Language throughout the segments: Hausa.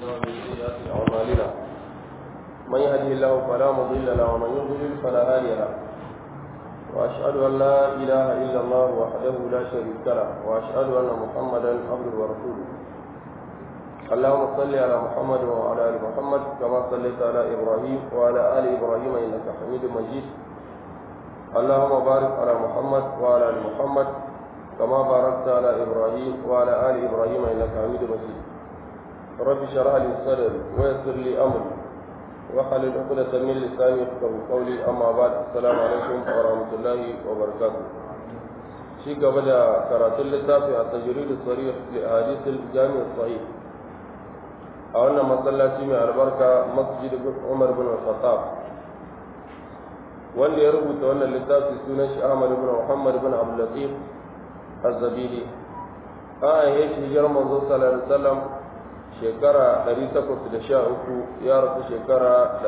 أنفسنا ومن سيئات أعمالنا من يهده الله فلا مضل له ومن يضلل فلا هادي له وأشهد أن لا إله إلا الله وحده لا شريك له وأشهد أن محمدا عبده ورسوله اللهم صل على محمد وعلى آل محمد كما صليت على إبراهيم وعلى آل إبراهيم إنك حميد مجيد اللهم بارك على محمد وعلى آل محمد كما باركت على إبراهيم وعلى آل إبراهيم إنك حميد مجيد رب اشرح لي صدري ويسر لي أمري وحلل عقدة من لساني يفقهوا قولي أما بعد السلام عليكم ورحمة الله وبركاته شيء قبل قراءة اللتافي التجريد الصريح لأحاديث الجامع الصحيح أولنا مسلاتي من البركة مسجد عمر بن الخطاب wanda ya rubuta wannan littafi sunan shi Ahmad ibn Muhammad ibn Abdul Latif Az-Zabidi an yi shi hijirar manzo sallallahu alaihi wasallam shekara 813 ya rasu shekara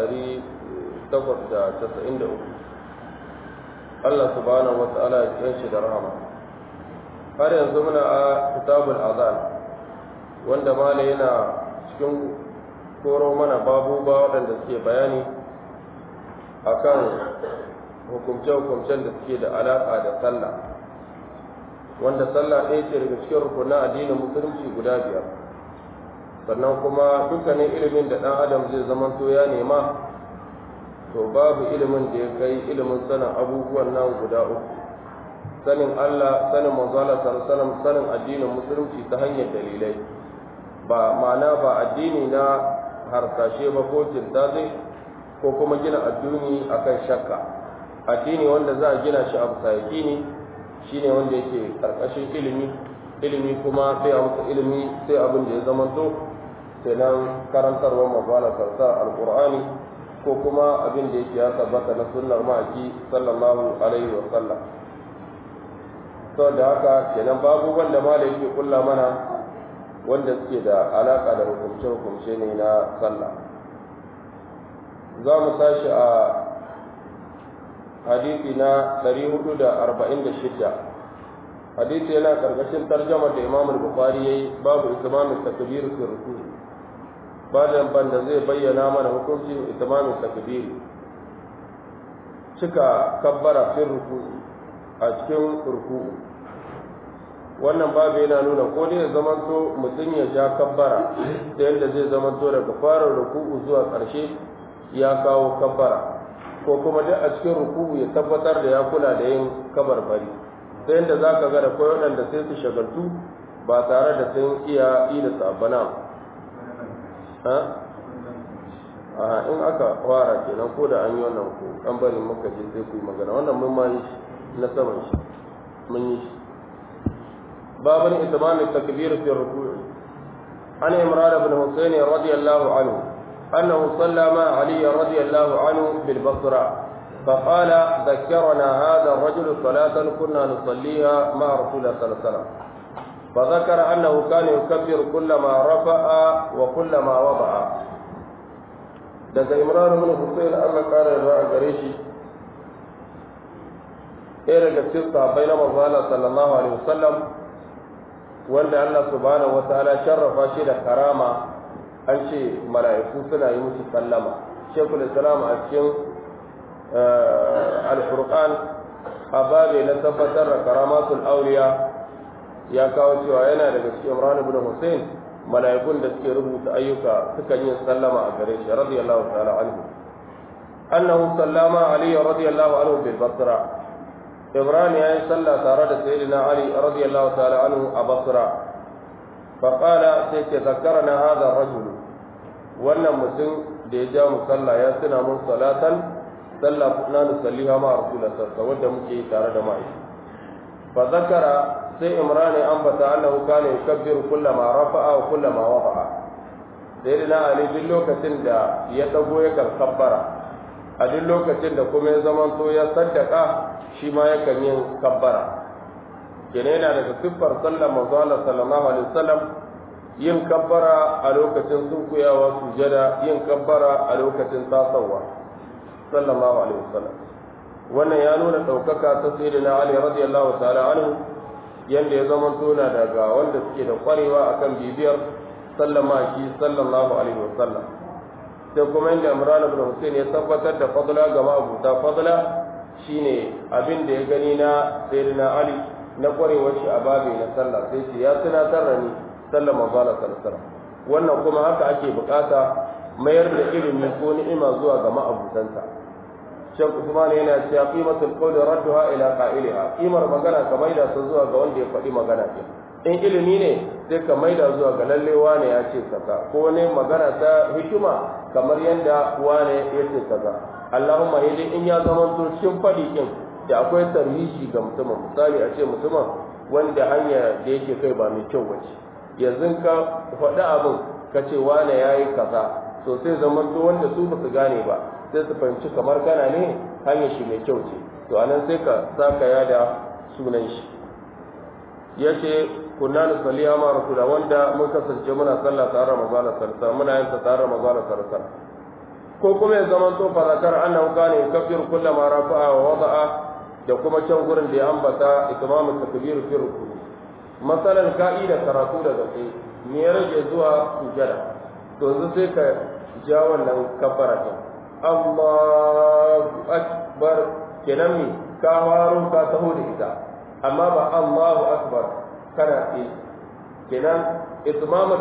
893 Allah subhanahu wa ta'ala ya kiyan shi da rahama har yanzu muna a kitabul azan wanda malai yana cikin koro mana babu ba waɗanda suke bayani akan hukumce-hukumcen da suke da alaƙa da sallah wanda sallah ɗaya ce daga cikin rukunan addinin musulunci guda biyar sannan kuma dukkanin ilimin da ɗan adam zai zama to ya nema to babu ilimin da ya kai ilimin sanin abubuwan nan guda uku sanin Allah sanin manzala sallallahu sanin addinin musulunci ta hanyar dalilai ba ma'ana ba addini na harsashe ba ko kirtaze ko kuma gina addini akan shakka addini wanda za a gina shi a bisa yaƙini shine wanda yake karkashin ilimi ilimi kuma sai a masa ilimi sai abin da ya zama to sai nan karantarwar mabala sarsa alqur'ani ko kuma abin da yake ya tabbata na sunnar ma'aki sallallahu alaihi wa sallam to da haka kenan babu wanda mala yake kulla mana wanda suke da alaka da hukumce hukumce ne na sallah za mu tashi a hadisi na 446 hadisi yana karkashin tarjama da imam al-bukhari yayi babu itmamin takbir fi ruku bayan banda zai bayyana mana hukuncin itmamin takbir cika kabbara fi ruku a cikin ruku wannan babu yana nuna ko dai ya zamanto mutum ya ja kabbara ta yadda zai zamanto daga fara ruku'u zuwa ƙarshe ya kawo kabbara ko kuma duk a cikin ruku'u ya tabbatar da ya kula da yin kabarbari ta yadda za ka ga da kwai waɗanda sai su shagaltu ba tare da sun iya yi da sabana a in aka fara kenan ko da an yi wannan ko an bari muka je sai ku yi magana wannan mun ma yi shi na saman shi mun yi shi babin itmamin takbir fi ruku'i an imran ibn husayn radiyallahu anhu annahu sallama ali radiyallahu anhu bil basra فقال ذكرنا هذا الرجل صلاة كنا نصليها مع رسول الله صلى الله عليه وسلم فذكر أنه كان يكبر كلما رفع وكلما وضع daga imran bin husayn Allah kare da a gare shi ɗaya daga cikin sahabbai na manzo Allah sallallahu alaihi wasallam wanda Allah subhanahu wataala sharrafa shi da karama an ce mala'iku suna yi musu sallama shekul islam a cikin al-furqan a babe na tabbatar da karamatul auliya ya kawo cewa yana daga cikin imran ibn husayn mala'ikun da suke rubuta ayyuka suka yi sallama a gare shi radiyallahu ta'ala anhu annahu sallama ali radiyallahu anhu bil basra ibrahim ya yi sallah tare da sayyidina ali radiyallahu ta'ala anhu a basra fa qala sai ke zakarana hadha rajul wannan mutum da ya ja mu sallah ya tuna mun salatan sallah na nusalliha ma rasulullah sallallahu wanda muke yi tare da mai fa zakara sai imran ya ambata annahu kana yukabbiru kullama rafa'a wa kullama wafa'a sayyidina ali duk lokacin da ya dago ya kan kabbara a duk lokacin da kuma ya zaman to ya saddaka shi ma yakan yin kabbara kene yana daga siffar sallar manzo Allah sallallahu alaihi wasallam yin kabbara a lokacin sunkuyawa sujada yin kabbara a lokacin tasawa sallallahu alaihi wasallam wannan ya nuna daukaka ta sayyidina Ali radiyallahu ta'ala anhu yanda ya zama tona daga wanda suke da kwarewa akan bibiyar sallama shi sallallahu alaihi wasallam sai kuma inda Imran ibn Hussein ya tabbatar da fadla ga ma'abuta fadla shine abin da ya gani na sayyidina Ali na kwarewar shi a babi na sallah sai shi ya tunatar da ni sallar manzo Allah sallallahu wannan kuma haka ake bukata mayar da ilimi ko ni'ima zuwa ga ma'abutanta Shek Usman yana cewa qimatul qawli radduha ila qa'iliha qimar magana ka maida ta zuwa ga wanda ya faɗi magana din in ilimi ne sai ka maida zuwa ga lalle wane ya ce kaza ko ne magana ta hikima kamar yadda wane ya ce kaza Allahumma hidi in ya zama to cikin faɗi din da akwai tarhishi ga mutumin misali a ce mutumin wanda hanya da yake kai ba mai kyau bace yanzu ka faɗi abin ka ce wane ya yi kaza to sai zaman to wanda su ba su gane ba sai su fahimci kamar kana ne hanyar shi mai kyau ce to anan sai ka saka ya da sunan shi ya ce kunna da saliya ma rasula wanda mun kasance muna sallah tare da manzo sarsa muna yin ta tare da manzo sarsa ko kuma ya zaman to fa zakar annahu kana yukabbir kullama rafa'a wa wada'a da kuma can gurin da ya ambata itmamu takbir fi ruku masalan ka'ida karatu daga sai me ya rage zuwa sujada to yanzu sai ka ja wannan kabbara din Allahu akbar kenan mi ka waro ka taho da ita amma ba Allahu akbar kana yi kenan itmamu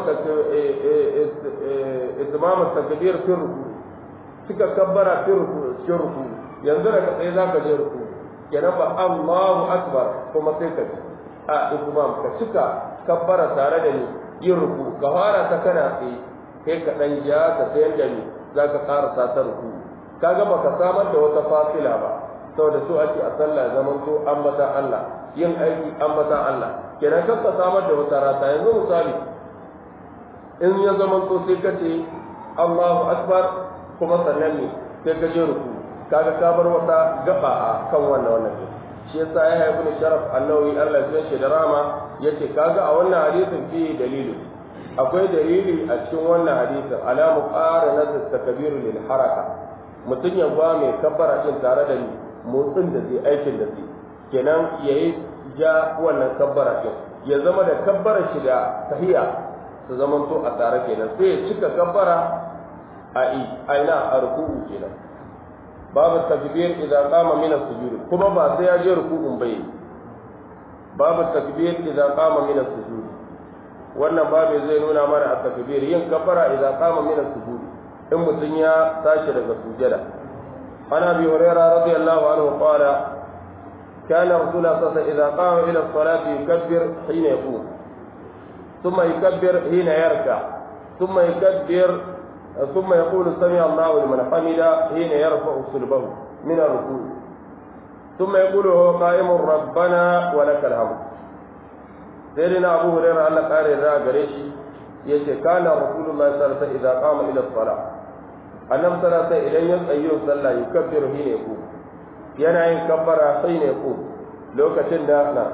itmamu takbir fi ruku suka kabbara fi ruku fi ruku yanzu daga sai zaka je ruku kenan ba Allahu akbar kuma sai ka a itmam ka cika kabbara tare da ni yin ruku ka fara ta kana tsaye kai ka dan ja ka sayar da ni za ka karasa ta ruku kaga baka samar da wata fasila ba saboda so ake a sallah zaman to an mata Allah yin aiki an mata Allah kenan kan ka samar da wata rata yanzu misali in ya zaman to sai ka ce Allahu akbar kuma sannan ne sai ka je ruku kaga ka bar wata gaba a kan wannan wannan shi yasa ya haifu ni sharaf annawi Allah ya shi da rama yace kaga a wannan hadisin fi dalilu akwai dalili a cikin wannan hadisin ala muqaranat at-takbir lil haraka mutun ya ba mai kabbara din tare da ni motsin da zai aikin da zai kenan yayi ja wannan kabbara din ya zama da kabbara shi da tahiyya su zaman to a tare kenan sai ya cika kabbara a aina a ruku'u kenan babu takbir idza qama min as-sujud kuma ba sai ya je ruku'un bai babu takbir idza qama min as-sujud wannan babu zai nuna mana a takbir yin kafara idza qama min as-sujud in mutun ya tashi daga sujada ana bi hurairah radiyallahu anhu qala كان رسول الله صلى الله عليه وسلم إذا قام إلى الصلاة يكبر حين يقوم ثم يكبر حين يركع ثم يكبر ثم يقول سمع الله لمن حمده حين يرفع صلبه من الركوع ثم يقول هو قائم ربنا ولك الحمد سيدنا أبو هريرة الله قال الرأى قريشي يشي كان رسول الله صلى الله عليه وسلم إذا قام إلى الصلاة annabi sallallahu alaihi idan ya tsayo sallah yukabbiru hina yaqum yana yin kabbara hina yaqum lokacin da na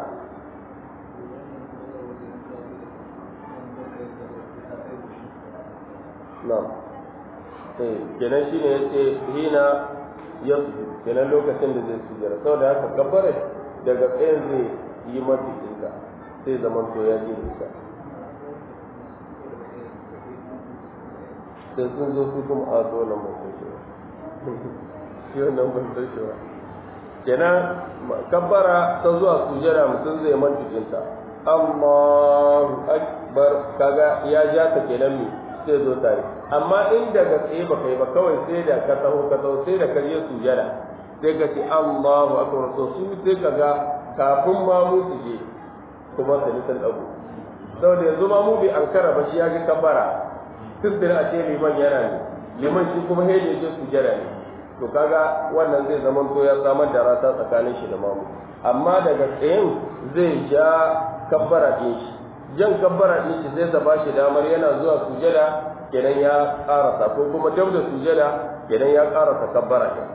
na'am eh kenan shine yace hina yasu kenan lokacin da zai sujjara saboda haka kabbare daga tsayin zai yi mafi ɗinka sai zaman to ya ji nisa sai sun zo su kuma a zo nan mutum shi shi wannan ban san shi ba kenan kabbara ta zuwa sujjara mutum zai man jikinta Allahu akbar kaga ya ja ta kenan mi sai zo tare amma in daga tsaye ba kai ba kawai sai da ka taho ka taho sai da ka je sujjada sai ka ce Allahu akbar to su sai ka ga kafin ma mu su je kuma su nisan dago saboda yanzu ma mu bai ankara ba shi ya ga kabbara tuddin a ce liman yana ne liman shi kuma hede je sujjada ne to kaga wannan zai zama to ya samar da rata tsakanin shi da mamu amma daga tsayin zai ja kabbara ɗin shi jan kabbara ɗin shi zai ta bashi damar yana zuwa sujada kenan ya karasa ko kuma dab da sujada kenan ya karasa kabbara ɗin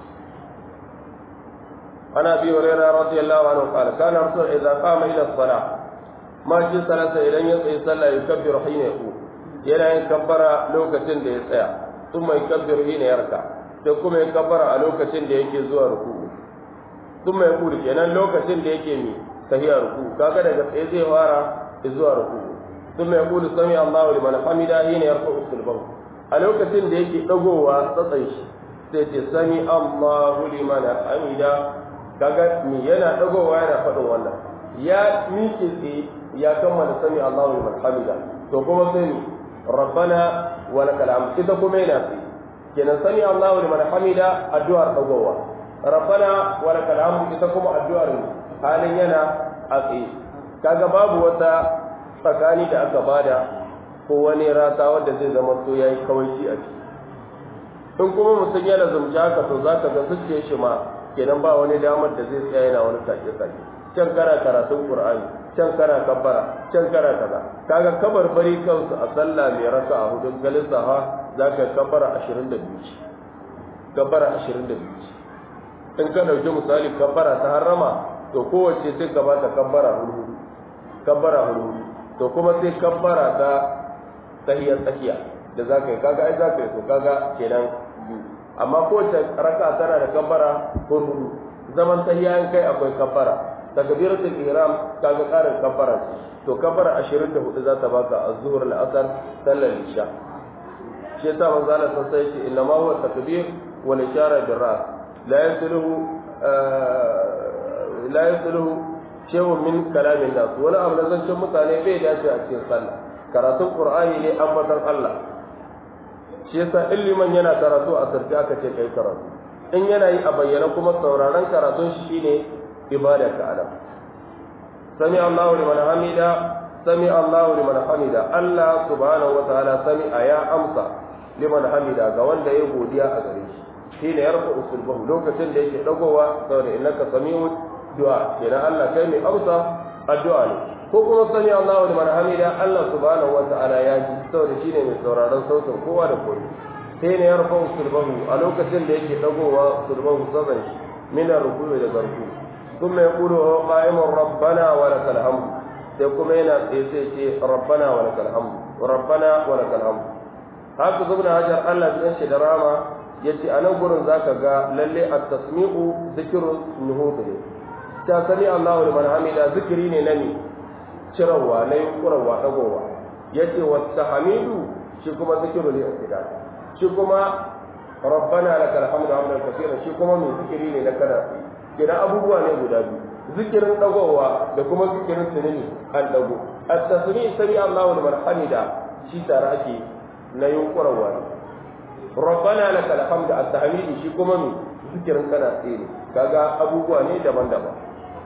ana bi hurairah radiyallahu anhu qala kana rasul idza qama ila as-salah ma shi salata idan ya tsaye sallah yukabbiru hina yaqum yana yin kabbara lokacin da ya tsaya thumma yukabbiru hina yarka sai kuma ya kabbara a lokacin da yake zuwa ruku'u thumma yaqulu kenan lokacin da yake mi tahiya ruku'u kaga daga tsaye zai fara zuwa ruku'u ثم يقول سمع الله لمن حمده حين يرفع صلبه a lokacin da yake dagowa tsatsan shi sai ce sami Allahu liman hamida kaga mi yana dagowa yana faɗin wannan ya miƙe tsaye ya kammala sami Allahu liman hamida to kuma sai ni rabbana wa lakal hamd ita kuma yana tsaye kenan sami Allahu liman hamida addu'ar dagowa rabbana wa lakal hamd ita kuma addu'ar halin yana a tsaye kaga babu wata tsakani da aka bada ko wani rata wanda zai zama to yayi kawaici a ciki in kuma mutum ya lazumci haka to za ka ga zuciyar shi ma kenan ba wani damar da zai tsaya yana wani sake sake can kana karatun qur'ani can kana kabbara can kana kaza kaga kabar bari kansu a sallah mai raka a hudun galin saha za ka kabbara 22 kabbara 22 in ka dauki misali kabbara ta harrama to kowace sai ka bata kabbara hudu kabbara hudu to kuma sai kabbara ta tahiyar tsakiya da za ka yi kaga ai za ka yi to kaga kenan biyu amma kowace raka tana da kabbara hudu zaman tahiya in kai akwai kabbara takbiratul ihram kaga karin kabbara ce to kabbara 24 za ta baka az-zuhr al-asr sallar isha shi yasa manzo Allah sai ya ce inna ma huwa takbir wal ishara bil ras la yasluhu la yasluhu shay'un min kalamin nas wani abu na zancen mutane bai dace a cikin sallah karatun qur'ani ne ambatan Allah shi yasa illiman yana karatu a sarki aka ce kai karatu in yana yi a bayyana kuma sauraron karatun shi shine ibada ka alam sami Allahu liman hamida sami Allahu liman hamida Allah subhanahu wataala sami ya amsa liman hamida ga wanda ya godiya a gare shi shine yarfa usulbahu lokacin da yake dagowa saboda innaka sami'un du'a kenan Allah kai mai amsa addu'a ne ko kuma sami Allahu liman hamida Allah subhanahu wataala ya ji saboda shine mai sauraron sautin kowa da kowa sai ne yarfa usulbahu a lokacin da yake dagowa usulbahu saban shi min ruku'i da garku kuma ya kudu qa'imun rabbana wa lakal hamd sai kuma yana tsaye sai ce rabbana wa lakal hamd rabbana wa lakal hamd haka zubna hajar Allah bin shi da rama yace a nan gurin zaka ga lalle at-tasmi'u zikrun nuhud ne ta sami Allahu liman hamida zikiri ne nani cirawa na yunkurawa dagowa yace wa tahmidu shi kuma zikiru ne istidad shi kuma rabbana lakal hamdu hamdan kaseeran shi kuma mai zikiri ne na kana kira abubuwa ne guda biyu zikirin dagowa da kuma zikirin tunani an dago at-tasmi sami Allahu liman hamida shi tare ake na yunkurawa ne rabbana lakal hamdu at-tahmidi shi kuma mai zikirin kana tsaye ne kaga abubuwa ne daban-daban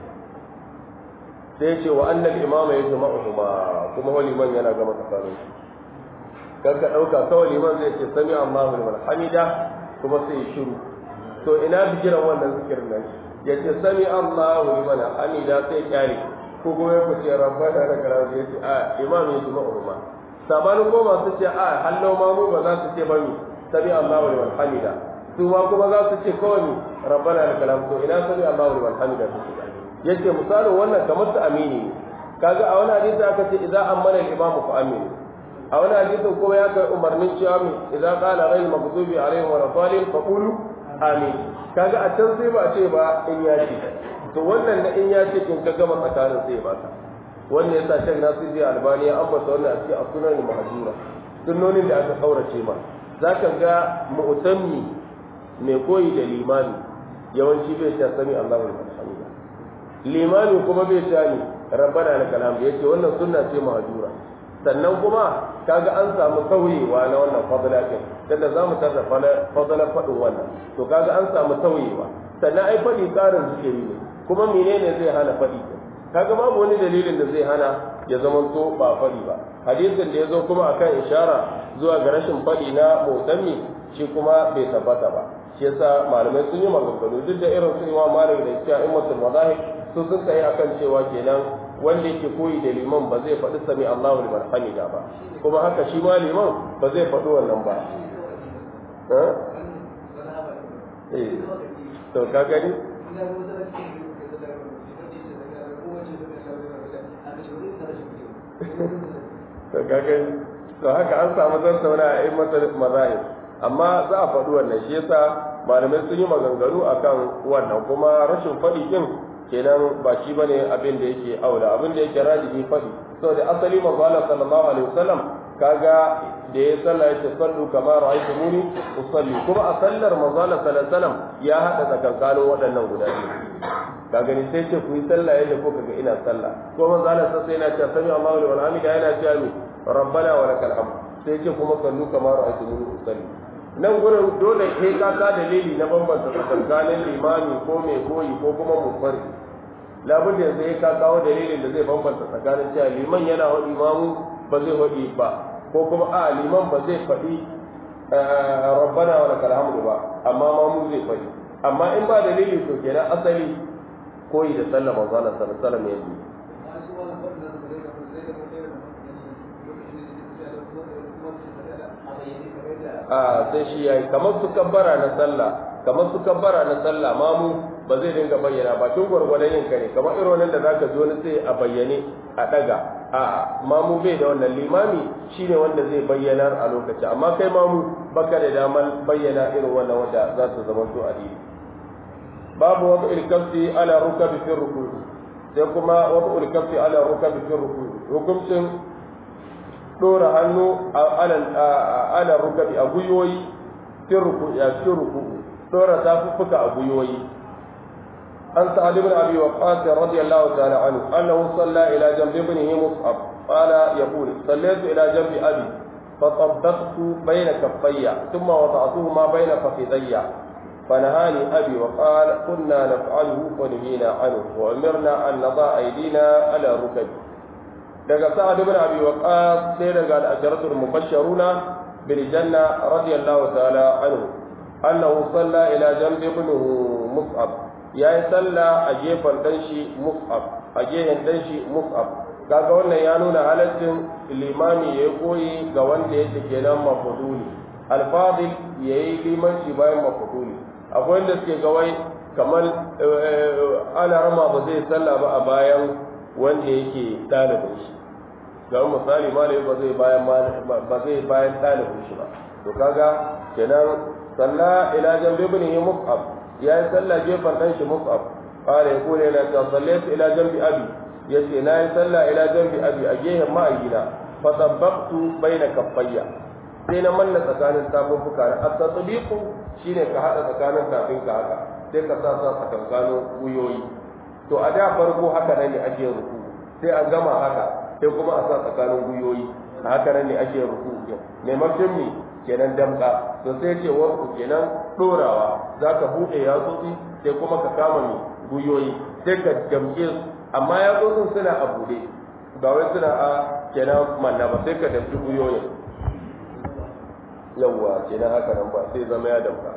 sai ce wa annal imama ya zama kuma kuma wani man yana gama tsakanin su kan ka ɗauka kawai liman zai ce sami Allahu liman hamida kuma sai ya shiru to ina bijiran wannan zikirin nan ya ce sami Allahu liman hamida sai kyale ko kuma ya kuce rabbana da karamu ya ce a imam ya zama kuma sabanin ko masu ce a hallo ma mu ba za su ce ba mi sami Allahu liman hamida su ma kuma za su ce kawai mi rabbana da karamu to ina sami Allahu liman hamida su ce yace misalin wannan kamar ta amini ne kaga a wani hadisi aka ce idan amana al-imam fa amini a wani hadisin kuma ya kai umarnin cewa mi idan qala ghayr maghdubi alaihim wa dhalin fa qulu amin kaga a can sai ba ce ba in ya ce to wannan na in ya ce kin ka gama tsakanin sai ba ka wannan yasa shan nasiri albani ya ambata wannan a cikin sunan mahjura sunnonin da aka kaurace ma zaka ga mu'tammi mai koyi da limami yawanci bai ta sami Allahu liman hamida limami kuma bai ta ni rabbana lakal hamd yace wannan sunna ce mahjura sannan kuma kaga an samu sauyewa na wannan fadla din da za mu tarda fadla fadin wannan to kaga an samu sauyewa sannan ai fadi karin zikiri ne kuma menene zai hana fadi kaga babu wani dalilin da zai hana ya zama to ba fadi ba hadisin da ya zo kuma akan ishara zuwa ga rashin fadi na musammi shi kuma bai tabbata ba shi yasa malamai sun yi maganganu duk da irin su imam malik da cewa immatul mazahib su sun kai akan cewa kenan wanda yake koyi da liman ba zai faɗi sami Allahu liman hamida ba kuma haka shi ma liman ba zai faɗi wannan ba eh to ka gani to ka gani to haka an samu zantauna a yi masa mazahib amma za a faɗi wannan shi yasa malamai sun yi maganganu akan wannan kuma rashin faɗi din kenan ba shi bane abin da yake aula abin da yake rajihi faɗi saboda asali manzo Allah sallallahu alaihi wasallam kaga da ya salla ya ce sallu kama ra'aytumuni usalli kuma a sallar manzo Allah sallallahu alaihi wasallam ya hada tsakankanin waɗannan guda biyu ka gani sai ce ku yi sallah yadda ko kaga ina sallah ko manzo Allah sai yana cewa sami Allahu liman hamida yana cewa mi rabbana wa lakal hamd sai ce kuma sallu kama ra'aytumuni usalli nan gurin dole sai ka ka dalili na bambanta tsakankanin limami ko mai koyi ko kuma munfari labun da yanzu ka kawo dalilin da zai bambanta tsakanin cewa liman yana wa imamu ba zai waɗi ba ko kuma a liman ba zai faɗi rabbana wa lakal hamdu ba amma ma mu zai faɗi amma in ba dalili to kenan asali koyi da sallah manzo Allah sallallahu alaihi wasallam yanzu a sai shi yayi kamar su kabbara na sallah kamar su kabbara na sallah mamu ba zai dinga bayyana ba tun gwargwadon yin kare kamar irin wannan da zaka zo ni sai a bayyane a daga a mamu bai da wannan limami shine wanda zai bayyanar a lokaci amma kai mamu baka da damar bayyana irin wannan wanda za su zama to a babu wata ilkafi ala rukabi fi ruku sai kuma wata ilkafi ala rukabi fi ruku hukuncin dora hannu ala rukabi a guyoyi fi ruku ya fi ruku dora tafuffuka a guyoyi عن سعد بن ابي وقاص رضي الله تعالى عنه انه صلى الى جنب ابنه مصعب قال يقول صليت الى جنب ابي فطبقت بين كفي ثم وضعتهما بين فخذي فنهاني ابي وقال كنا نفعله ونهينا عنه وامرنا ان نضع ايدينا على ركب daga sa'ad ibn abi waqas sai daga al-asharatul mubashsharuna bil janna radiyallahu ta'ala anhu annahu salla ila janbi ibn mus'ab ya yi sallah a gefen danshi mus'ab a gefen danshi mus'ab kaga wannan ya nuna halaccin limami ya yi koyi ga wanda yake kenan mafuduli alfadil ya yi limanci bayan mafuduli akwai wanda suke gawai kamar ana rama ba zai sallah ba a bayan wanda yake ɗalibin shi ga misali malami ba zai bayan ba zai bayan ɗalibin shi ba to kaga kenan sallah ila jambi ibn mus'ab ya yi sallah gefen ɗan shi mus'ab ƙara ya kone na ta sallaitu ila jambi abi ya ce na yi sallah ila jambi abi a gehen ma'ayyina fa tabbaqtu baina kaffayya sai na manna tsakanin tafuffuka na at-tatbiqu shine ka hada tsakanin tafin ka haka sai ka sa sa tsakankanin wuyoyi to a da farko haka nan ne ake ruku sai a gama haka sai kuma a sa tsakanin wuyoyi a haka nan ne ake ruku maimakon me kenan damka to sai ce wasu kenan dorawa za ka buɗe yatsotsi sai kuma ka kama mai guyoyi sai ka damke su amma yatsotsin suna a buɗe ba wai suna a kenan manna ba sai ka damki guyoyin yawwa kenan haka nan ba sai zama ya damka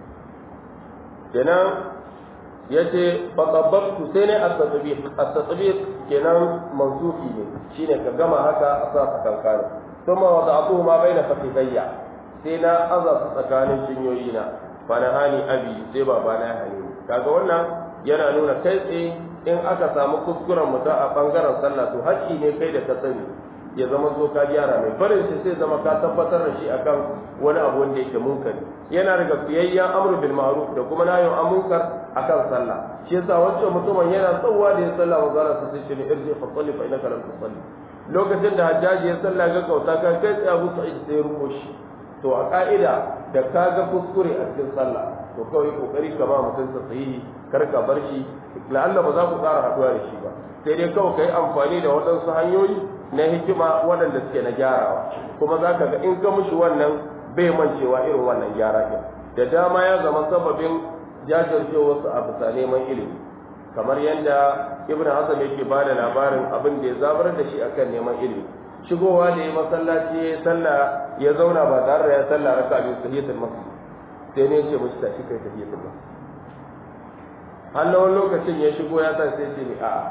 kenan ya ce fatsabbatu sai ne a kenan mansufi ne shine ka gama haka a sa tsakankanin ثم وضعته ما بين فخذي sai na aza su tsakanin cinyoyi na fa na hani abi sai baba na hani kaga wannan yana nuna kai tsaye in aka samu kuskuren mutum a bangaren sallah to haƙƙi ne kai da ka sani ya zama zo ka gyara mai barin shi sai zama ka tabbatar da shi akan wani abu wanda yake munkari yana daga fiyayyen amru bil ma'ruf da kuma nayin amunkar akan sallah shi yasa wancan mutumin yana tsawa da ya sallah manzara sa sai shi ne irji fa salli fa innaka lam tusalli lokacin da hajjaji ya sallah ga kauta ka kai tsaye abu sa'id sai ya rubo shi to a ka'ida da ka ga kuskure a cikin sallah to kawai kokari ka ba mutum sa sahihi kar ka bar shi la'alla ba za ku ƙara haɗuwa da shi ba sai dai kawai ka yi amfani da waɗansu hanyoyi na hikima waɗanda suke na gyarawa kuma za ka ga in ka mushi wannan bai mancewa irin wannan gyara ɗin da dama ya zama sababin jajircewarsu a bisa neman ilimi kamar yadda ibn hasan yake ba da labarin abin da ya zabar da shi akan neman ilimi shigowa da ya masallaci ya sallah ya zauna ba tare da ya sallah raka abin tahiyatul masjid sai ne ce mishi tashi kai tahiyatul masjid har wani lokacin ya shigo ya sa sai ce ni a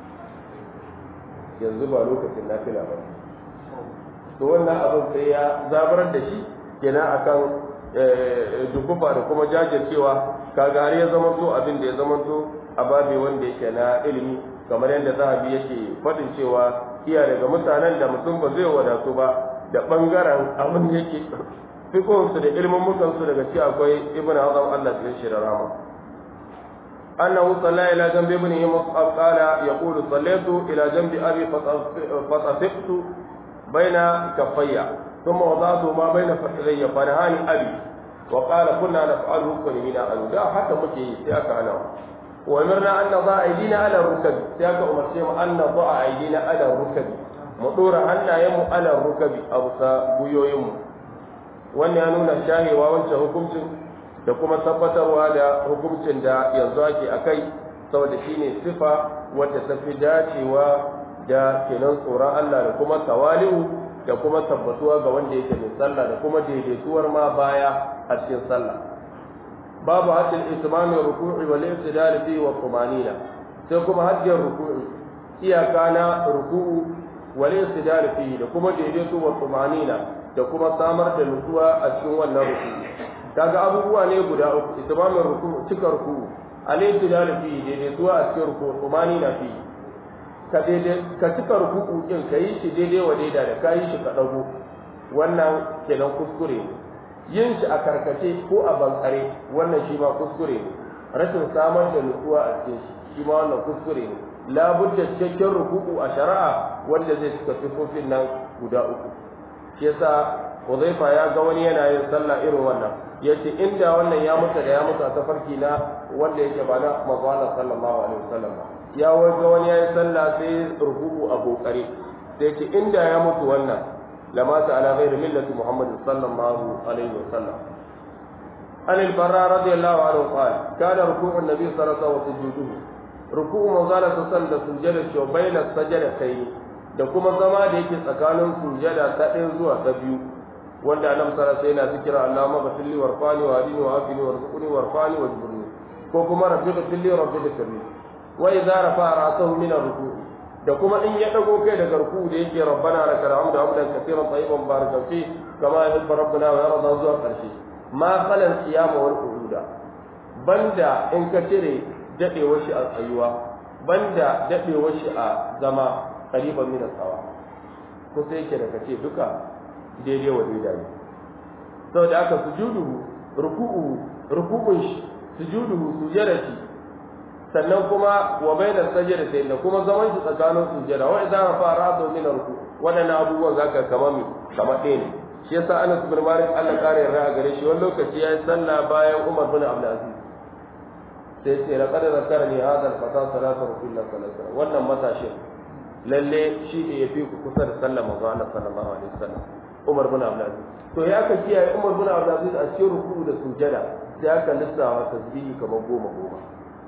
yanzu ba lokacin nafila ba to wannan abin sai ya zabar da shi kenan akan dukufa da kuma jajircewa kaga har ya zama to abin da ya zama to a babi wanda yake na ilimi kamar yadda zahabi yake faɗin cewa iya daga mutanen da mutum ba zai wadatu ba da ɓangaren abin da yake fikonsu da ilimin mutansu daga ci akwai ibn azam Allah cikin shi da rama أنه صلى إلى جنب ابنه مصعب قال يقول صليت إلى جنب أبي فطفقت بين كفي ثم وضعت ما بين فخذي فنهاني أبي وقال كنا نفعله كلنا أن لا حتى مكي سياك أنا وأمرنا أن نضع أيدينا على الركب سياك أمر شيء أن نضع أيدينا على الركب مطور أن يم على الركب أو سابيو يم وأن ينون الشاهي وأنت حكمت da kuma tabbatarwa da hukuncin da yanzu ake a kai saboda shi ne sifa wadda ta fi dacewa da kenan tsoron Allah da kuma tawali'u da kuma tabbatuwa ga wanda yake mai sallah da kuma daidaituwar ma baya a cikin sallah babu hajjin ismami ruku'i wal ibtidal fi wa tumanina sai kuma hajjin ruku'i iyaka na ruku'u wal ibtidal fi da kuma daidaito wa tumanina da kuma samar da nutsuwa a cikin wannan ruku'i kaga abubuwa ne guda uku itmamin ruku cika ruku al-ibtidal fi daidaituwa a cikin ruku tumani na fi ka daidai ka cika ruku din ka yi shi daidai wa daida da ka yi shi ka dago wannan kenan kuskure ne yin shi a karkace ko a bankare wannan shi ma kuskure ne rashin samar da nutsuwa a cikin shi shi ma wannan kuskure ne labudda cikakken ruku'u a shari'a wanda zai cika sifofin nan guda uku shi yasa Huzaifa ya ga wani yana yin sallah irin wannan yace inda wannan ya mutu da ya mutu a tafarki na wanda yake ba na manzo sallallahu alaihi wasallam ya ga wani yayi sallah sai ruku'u a kokare sai yace inda ya mutu wannan lama ta ala ghairi millati muhammad sallallahu alaihi wasallam an al-barra radiyallahu anhu qala kana ruku'u an-nabi sallallahu alaihi wasallam sujuduhu ruku'u manzo sallallahu alaihi da sujada shi baina sajdatayni da kuma zama da yake tsakanin sujada ta ɗaya zuwa ta biyu wanda annabi sallallahu alaihi wasallam yana zikira Allahumma ghfirli warfani wa hadini wa afini warzuqni warfani wajburni ko kuma rabbi ghfirli rabbi ghfirli wa idza rafa'a ra'sahu min ar-ruku' da kuma in ya dago kai daga ruku da yake rabbana lakal hamdu hamdan katiran tayyiban barakan fi kama yuhibbu rabbuna wa yarda zuwa karshe ma qalan qiyama wal qu'uda banda in ka cire dadewar shi a tsayuwa banda dadewar shi a zama qariban min as-sawa ko sai yake da kace duka daidai wa daidai saboda aka sujudu ruku'u ruku'un shi sujudu sujudati sannan kuma wa baina sajdatayn da kuma zaman shi tsakanin sujada wa idza rafa ra'su min ruku wadannan abubuwan zaka kama mi kama ɗaya ne shi yasa Anas bin Malik Allah kare yarda a gare shi wani lokaci yayi sallah bayan Umar bin Abdul Aziz sai sai laqad zakarani hadha al-fata salatu rasulullah sallallahu alaihi wasallam wannan matashin lalle shi ne yafi ku kusa da sallar manzo Allah sallallahu alaihi wasallam Umar bin Abdul Aziz to ya ka kiyaye Umar bin Abdul Aziz a cikin ruku da sujada sai aka lissawa tasbihi kamar goma goma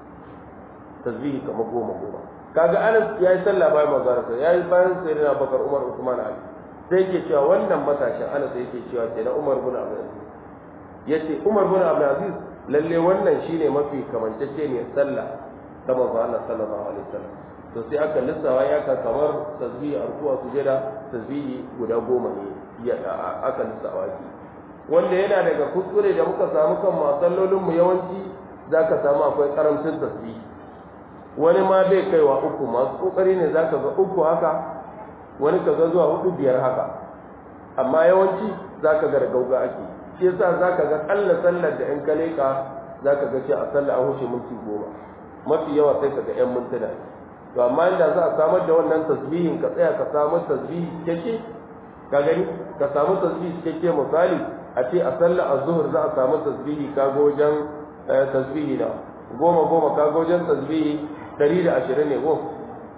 tasbihi kamar goma goma kaga Anas ya yi sallah bayan manzo Allah ya yi bayan sayyidina Bakar Umar Usman Ali sai yake cewa wannan matashin Anas yake cewa kenan Umar bin Abdul Aziz yace Umar bin Abdul Aziz lalle wannan shine mafi kamantacce ne sallah ta manzo Allah sallallahu alaihi wasallam to sai aka lissawa ya ka kamar tasbihi arkuwa sujada tasbihi guda goma ne ya aka lissawa ki wanda yana daga kuskure da muka samu kan masallolin mu yawanci zaka samu akwai karamcin tasbihi wani ma bai kaiwa uku masu kokari ne zaka ga uku haka wani kaga zuwa hudu biyar haka amma yawanci zaka ga gauga ake shi yasa zaka ga kalla sallar da in ka leka zaka ga ce a sallar a huce minti goma mafi yawa sai ka ga yan mintuna to amma inda za a samar da wannan tasbihin ka tsaya ka samu tasbihi cikakke ka gani ka samu tasbihi cikakke misali a ce a sallar azhur za a samu tasbihi ka ga wajen tasbihi na goma goma ka ga wajen tasbihi ɗari da ashirin ne goma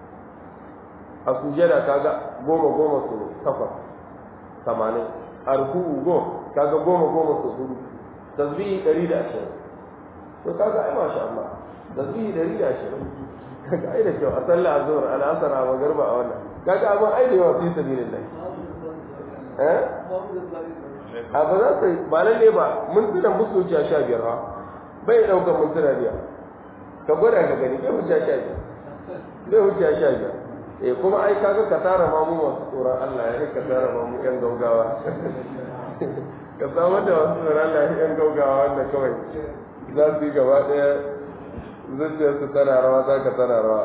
a sujada ka ga goma goma su takwas tamanin a ruku'u goma ka ga goma goma su hudu tasbihi ɗari da ashirin to kaga ai masha Allah tasbihi ɗari da ashirin kaga ai da kyau a sallah azhar al-asr a magarba a wannan kaga abin ai da yawa fi sabilillah eh a ba za su ba lalle ba mun tuna musu wuce sha biyar ha bai daukar mun tuna biyar ka gwada ka gani bai wuce sha biyar bai wuce sha biyar eh kuma ai kaga ka tara ma mu masu tsoron Allah ya ka tara ma mu yan gaugawa ka samar da wasu tsoron Allah yan gaugawa wanda kawai za su yi gaba ɗaya zuciyarsu tana rawa za ka tana rawa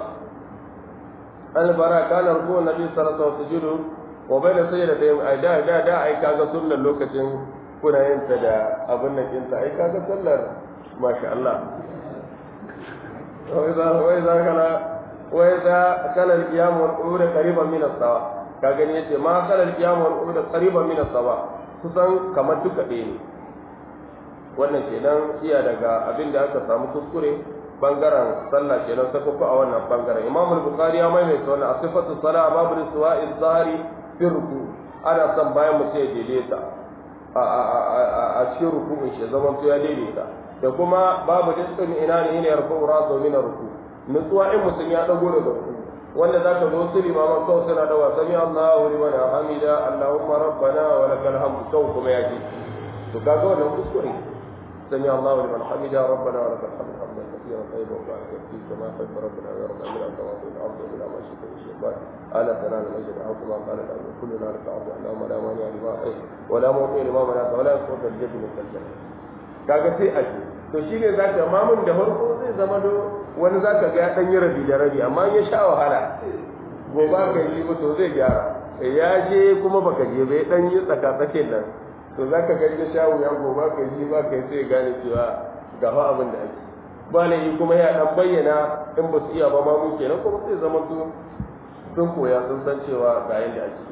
albara kana ruku nabi sallallahu alaihi wasallam wa bai da sayyida da ai da da da ai kaga sunnar lokacin kuna yin ta da abin nan din ta ai kaga sallar masha Allah wai za wai za kana wai za kana al-qiyam wal qu'ud qariban min as-sawa ka gani yace ma kana al-qiyam wal qu'ud qariban min as-sawa kusan kamar duka ɗaya ne wannan kenan iya daga abin da aka samu kuskure bangaren sallah kenan saka ku a wannan bangaren imam al-bukhari ya maimaita wannan asifatu salah babu suwa'i zahiri fi ruku ana son bayan mutum ya daidaita a cikin ruku'un shi zaman to ya daidaita da kuma babu diskin ina ne ne yarfu rasu min ruku nutsuwa in mutum ya dago daga ruku wanda zaka zo su limaman kawai suna da wa sami Allahu liman hamida Allahumma rabbana wa lakal hamdu kawai kuma ya ji to kaga wannan kuskure سمع الله لمن حمده ربنا ولك الحمد حمدا كثيرا طيبا وبارك فيه كما يحب ربنا ويرضى من السماوات والارض الى ما شئت من شيطان الا تنال المجد او كما قال الامر كلنا لك عبد اللهم لا مانع لما اعطيت ولا معطي لما منعت ولا يسقط الجد من الجنه kaga sai a ce to shi ne za ka mamun da farko zai zama do wani za ka ga ya ɗan yi rabi da rabi amma ya sha wahala gobe ka yi to zai gyara ya je kuma baka je bai ɗan yi tsaka-tsakin nan to za ka gani da shawo ya goma ka yi ba ka yi sai gane cewa ga fa abin da ake ba na yi kuma ya dan bayyana in ba su iya ba ma mu kenan kuma sai zama su sun koya sun san cewa ga yadda ake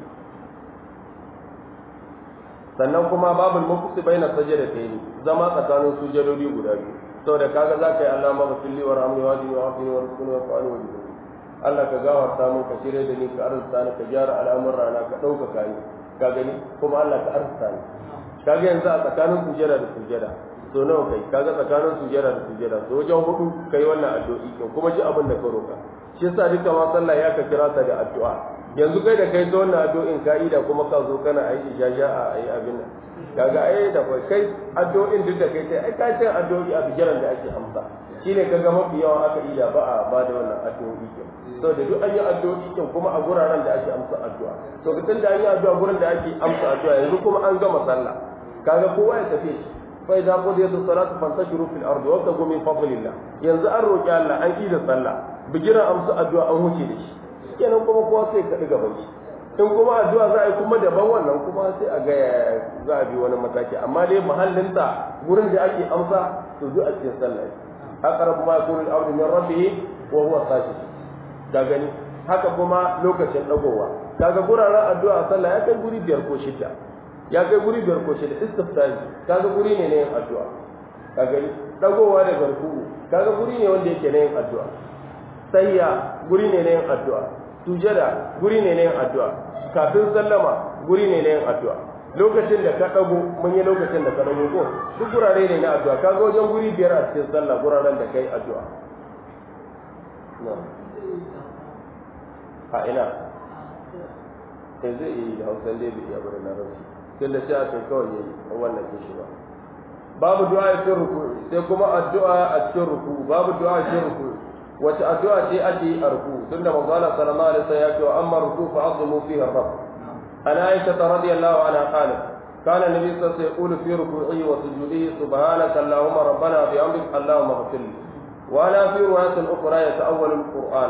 sannan kuma babu mafusi bai na sajada ta yi zama tsakanin sujadodi guda biyu saboda kaga za ka yi Allah ma basulli wa rahmi wa dini wa afini wa rukuni wa fa'ani wa dini Allah ka gafarta min ka shirya da ni ka arzuta ni ka gyara al'amurra na ka ɗaukaka ni ka gani kuma Allah ka arzuta ni kaga yanzu a tsakanin sujada da sujada so nawa kai kaga tsakanin sujada da sujada so wajen hudu kai wannan addu'i ko kuma ji abin da ka roka shi yasa duka ma sallah ya ka kira ta da addu'a yanzu kai da kai ta wannan addu'in ka'ida kuma ka zo kana aiki jaja a ayi abin nan kaga ai da kai kai addu'in duk da kai sai ai ka ce addu'o'i a bijiran da ake amsa shine kaga mafi yawan aka ida ba a ba da wannan addu'o'i kin saboda duk an yi addu'o'i kin kuma a guraren da ake amsa addu'a to tun da an yi addu'a gurin da ake amsa addu'a yanzu kuma an gama sallah kaga kowa ya tafi shi fa idza qudiyat as-salatu fantashiru fil ardi wa tagu min fadlillah yanzu an roki Allah an yi da sallah bigira amsa addu'a an huce da shi kenan kuma kowa sai ka diga bai in kuma addu'a za a yi kuma daban wannan kuma sai a ga za a bi wani mataki amma dai mahallinta gurin da ake amsa to zuwa cikin sallah aqrabu ma yakunu al-abdu min rabbih wa huwa sajid da gani haka kuma lokacin dagowa kaga guraren addu'a a sallah ya kai guri biyar ko shida ya kai guri biyar ko shida istiftahi kaga guri ne na yin addu'a kaga dagowa da garku kaga guri ne wanda yake na yin addu'a sayya guri ne na yin addu'a sujada guri ne na yin addu'a kafin sallama guri ne na yin addu'a lokacin da ka dago mun yi lokacin da ka dago ko duk gurare ne na addu'a kaga wajen guri biyar a cikin sallah guraren da kai addu'a a ina sai zai yi da hausa dai bai iya bari na rasu tun da sai a kai kawai yayi a wannan kishi ba babu du'a a cikin ruku sai kuma addu'a a cikin ruku babu du'a a cikin ruku wace addu'a ce ake yi a ruku tunda manzo Allah sallallahu alaihi wasallam ya ce wa amma ruku fa azimu fihi rabb ana aisha radiyallahu anha qalat كان النبي صلى الله عليه وسلم يقول في ركوعه وسجوده سبحانك اللهم ربنا بأمرك اللهم اغفر لي وأنا في رواية أخرى يتأول القرآن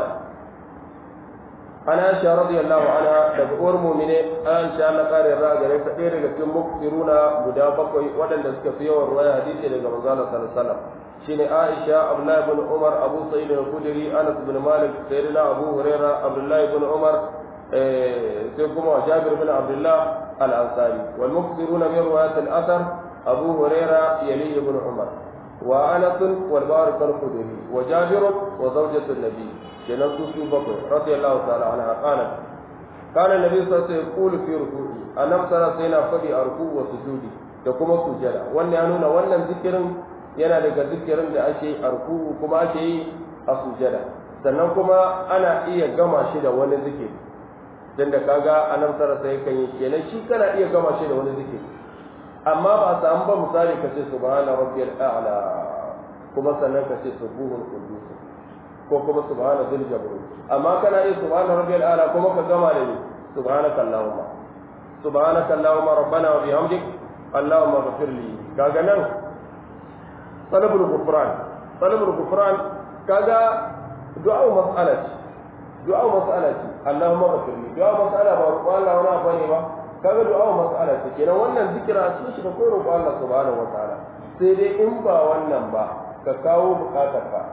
ana aisha radiyallahu anha daga uwar mu'mine aisha Allah kare ra gare ta ɗaya daga cikin muktiruna guda bakwai waɗanda suka fi yawan ruwaya hadisi daga manzo Allah sallallahu alaihi wasallam shine Aisha Abdullah ibn Umar Abu Sa'id al-Khudri Anas ibn Malik Sayyidina Abu Hurairah Abdullah ibn Umar sai kuma Jabir ibn Abdullah al-Ansari wal muktiruna min riwayat al-athar Abu Hurairah yali ibn Umar wa Anas wal Barik al-Khudri wa Jabir wa zawjatu an-Nabi kenan su su bakwai radiyallahu ta'ala anha qalat kana nabi sallallahu alaihi wasallam yaqulu fi ruku'i annab sallallahu alaihi wasallam fadi a ruku'u wa sujudi da kuma sujada wannan ya nuna wannan zikirin yana daga zikirin da ake yi a ruku'u kuma ake yi a sujada sannan kuma ana iya gama shi da wani zikiri dan da kaga annab sallallahu alaihi wasallam kan yi kenan shi kana iya gama shi da wani zikiri amma ba a samu ba misali kace subhana rabbiyal a'la kuma sannan kace subuhul qudus ko kuma subhana dhil jabrut amma kana yi subhana rabbiyal a'la kuma ka gama da ni subhanaka allahumma subhanaka allahumma rabbana wa bihamdik allahumma ighfir li kaga nan talabul ghufran talabul ghufran kaga du'a mas'alati du'a mas'alati allahumma ighfir li du'a mas'ala ba ko Allah wani abu ne ba kaga du'a mas'alati kenan wannan zikira sun shi da koyarwa Allah subhanahu wa ta'ala sai dai in ba wannan ba ka kawo bukatarka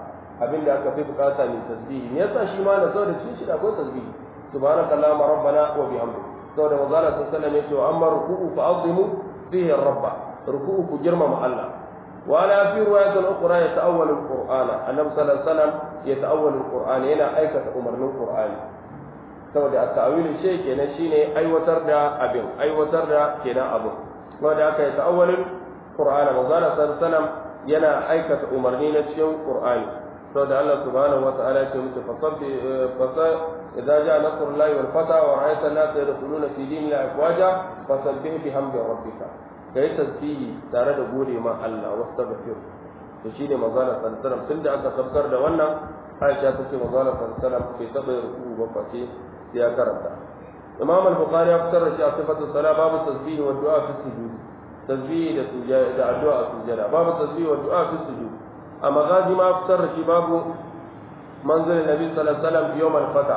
abinda aka fi bukata ne tasbihi me yasa shi ma da saboda cikin shi da akwai tasbihi subhanakallahumma rabbana wa bihamdika saboda manzo Allah sallallahu alaihi wasallam ya ce amma ruku'u fa azimu fihi rabba ruku'u ku girmama Allah ولا في رواية أخرى يتأول القرآن النبي صلى الله عليه وسلم يتأول القرآن هنا أيكة أمر من القرآن saboda a ta'awilin shi kenan shine aiwatar da abin aiwatar da kenan abin wanda aka yi ta'awalin qur'ana manzo Allah sallallahu alaihi yana aikata umarni na cikin qur'ani saboda Allah subhanahu wata'ala ya ce mutu fasabbi fasa idza ja'a nasrullahi wal fata wa ra'aita an-nasa yadkhuluna fi dinillahi afwaja fasabbih bihamdi rabbika ka yi tasbihi tare da gode ma Allah wasu tabbafir to shi ne manzana sallallahu tun da aka sabkar da wannan aisha ta ce manzana sallallahu bai taɓa ruku ba face ya karanta imam al-bukhari ya fitar da shi a sifatu sala babu tasbihi wa du'a fi sujud tasbihi da sujada da addu'a a sujada babu tasbihi wa du'a fi sujud a magazi ma fitar da shi babu manzilin nabi sallallahu alaihi wasallam yawm al-fata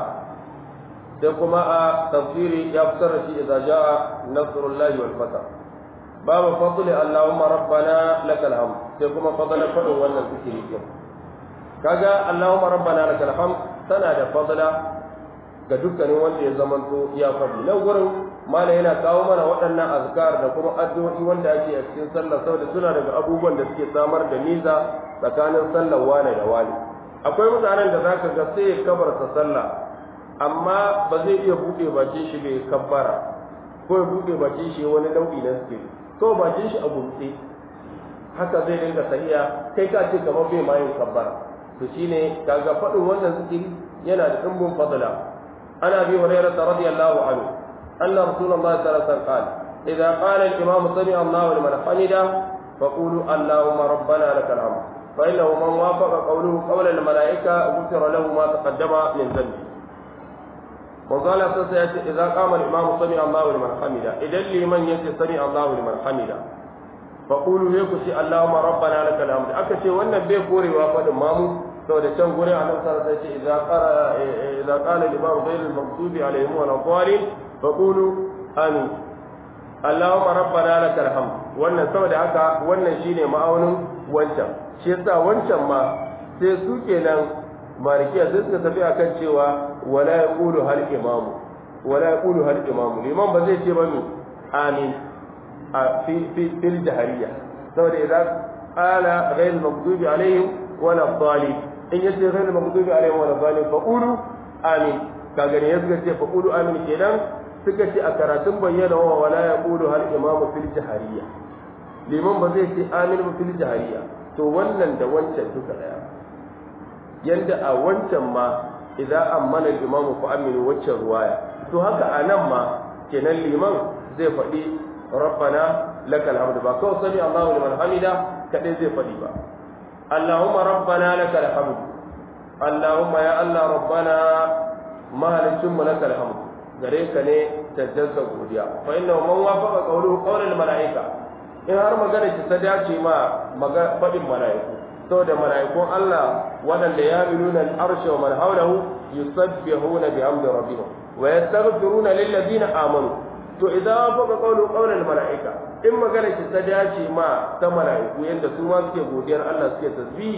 sai kuma a tafsiri ya fitar da shi idza jaa nasrullahi wal fata babu fadli allahumma rabbana lakal hamd sai kuma fadlan fadin wannan zikiri din kaga allahumma rabbana lakal hamd tana da fadla ga dukkanin wanda ya zamanto ya fadi nan gurin mala yana kawo mana waɗannan azkar da kuma addu'o'i wanda ake a cikin sallah saboda suna daga abubuwan da suke samar da niza tsakanin sallar wane da wane akwai mutanen da zaka ga sai ya kabarta sallah amma ba zai iya buɗe bakin shi bai kabbara ko ya buɗe bakin shi wani nau'i na zikiri to bakin shi a gumtse haka zai dinga sahiya kai ka ce kamar bai mayin kabbara to shine kaga faɗin wannan zikiri yana da dimbin fadla ana bi hurairah radiyallahu anhu anna rasulullahi sallallahu alaihi wasallam qala idza qala al-imam sami Allahu liman hamida faqulu allahumma rabbana lakal hamd fa innahu man wafaqa qawluhu qawla al-mala'ika ghufira lahu ma taqaddama min dhanbi وقال سيأتي إذا قام الإمام سمع الله لمن حمده إذا لمن يأتي سمع الله لمن حمده فقولوا يكشي اللهم ربنا لك الحمد أكشي وأن بيكوري وافد مامو سو da can gurin annabi sallallahu alaihi wasallam idza qara idza qala al-imam ghayr al-maghdubi alaihim wa al-dhalin faqulu amin allahumma rabbana lakal hamd wannan saboda haka wannan shine ma'aunin wancan shi yasa wancan ma sai su kenan malikiya sai suka tafi akan cewa wala yaqulu hal imamu wala yaqulu hal imamu liman ba zai ce ba mi amin a fi fi fil jahariya saboda idan qala ghayr maghdubi alaihim wala dhalin in yace ghayr maghdubi alaihim wala dhalin fa qulu amin kaga ne suka ce fa qulu amin kenan suka ce a karatun bayyana wa wala yaqulu hal imamu fil jahariya liman ba zai ce amin ba fil jahariya to wannan da wancan duka daya yanda a wancan ma idan ammana imamu fa aminu waccan ruwaya to haka a nan ma kenan liman zai faɗi rabbana lakal hamdu ba kawai sami Allahu liman hamida kadai zai faɗi ba Allahumma rabbana lakal hamdu Allahumma ya Allah rabbana mahalicin mu lakal hamdu gare ka ne tajjasa godiya fa inna man wafaqa qawluhu qawlal malaika in har magana ki ta dace ma faɗin mala'iku saboda mala'ikun Allah waɗanda ya miluna al'arshe wa man haulahu yusabbihuna bihamdi rabbihim wa yastaghfiruna lil ladina amanu to idan faqa qawlu qawlal mala'ika in magana ki ta dace ma ta mala'iku yanda su ma suke godiyar Allah suke tasbihi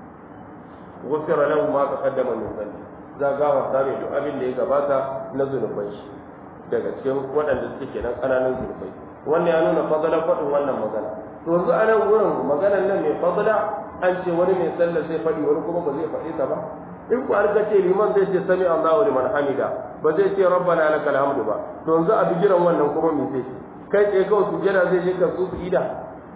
ghufira lahu ma taqaddama min dhanbi za ga wa sami duk abin da ya gabata na zunubai shi daga cikin waɗanda suke kenan ƙananan zunubai wannan ya nuna fadalar faɗin wannan magana to yanzu a nan wurin maganar nan mai fadala an ce wani mai sallah sai faɗi wani kuma ba zai faɗi ta ba in ku har ce liman zai ce sami Allahu liman hamida ba zai ce rabbana lakal hamdu ba to yanzu a bigiran wannan kuma me zai ce kai tsaye kawai sujjada zai je ka su ida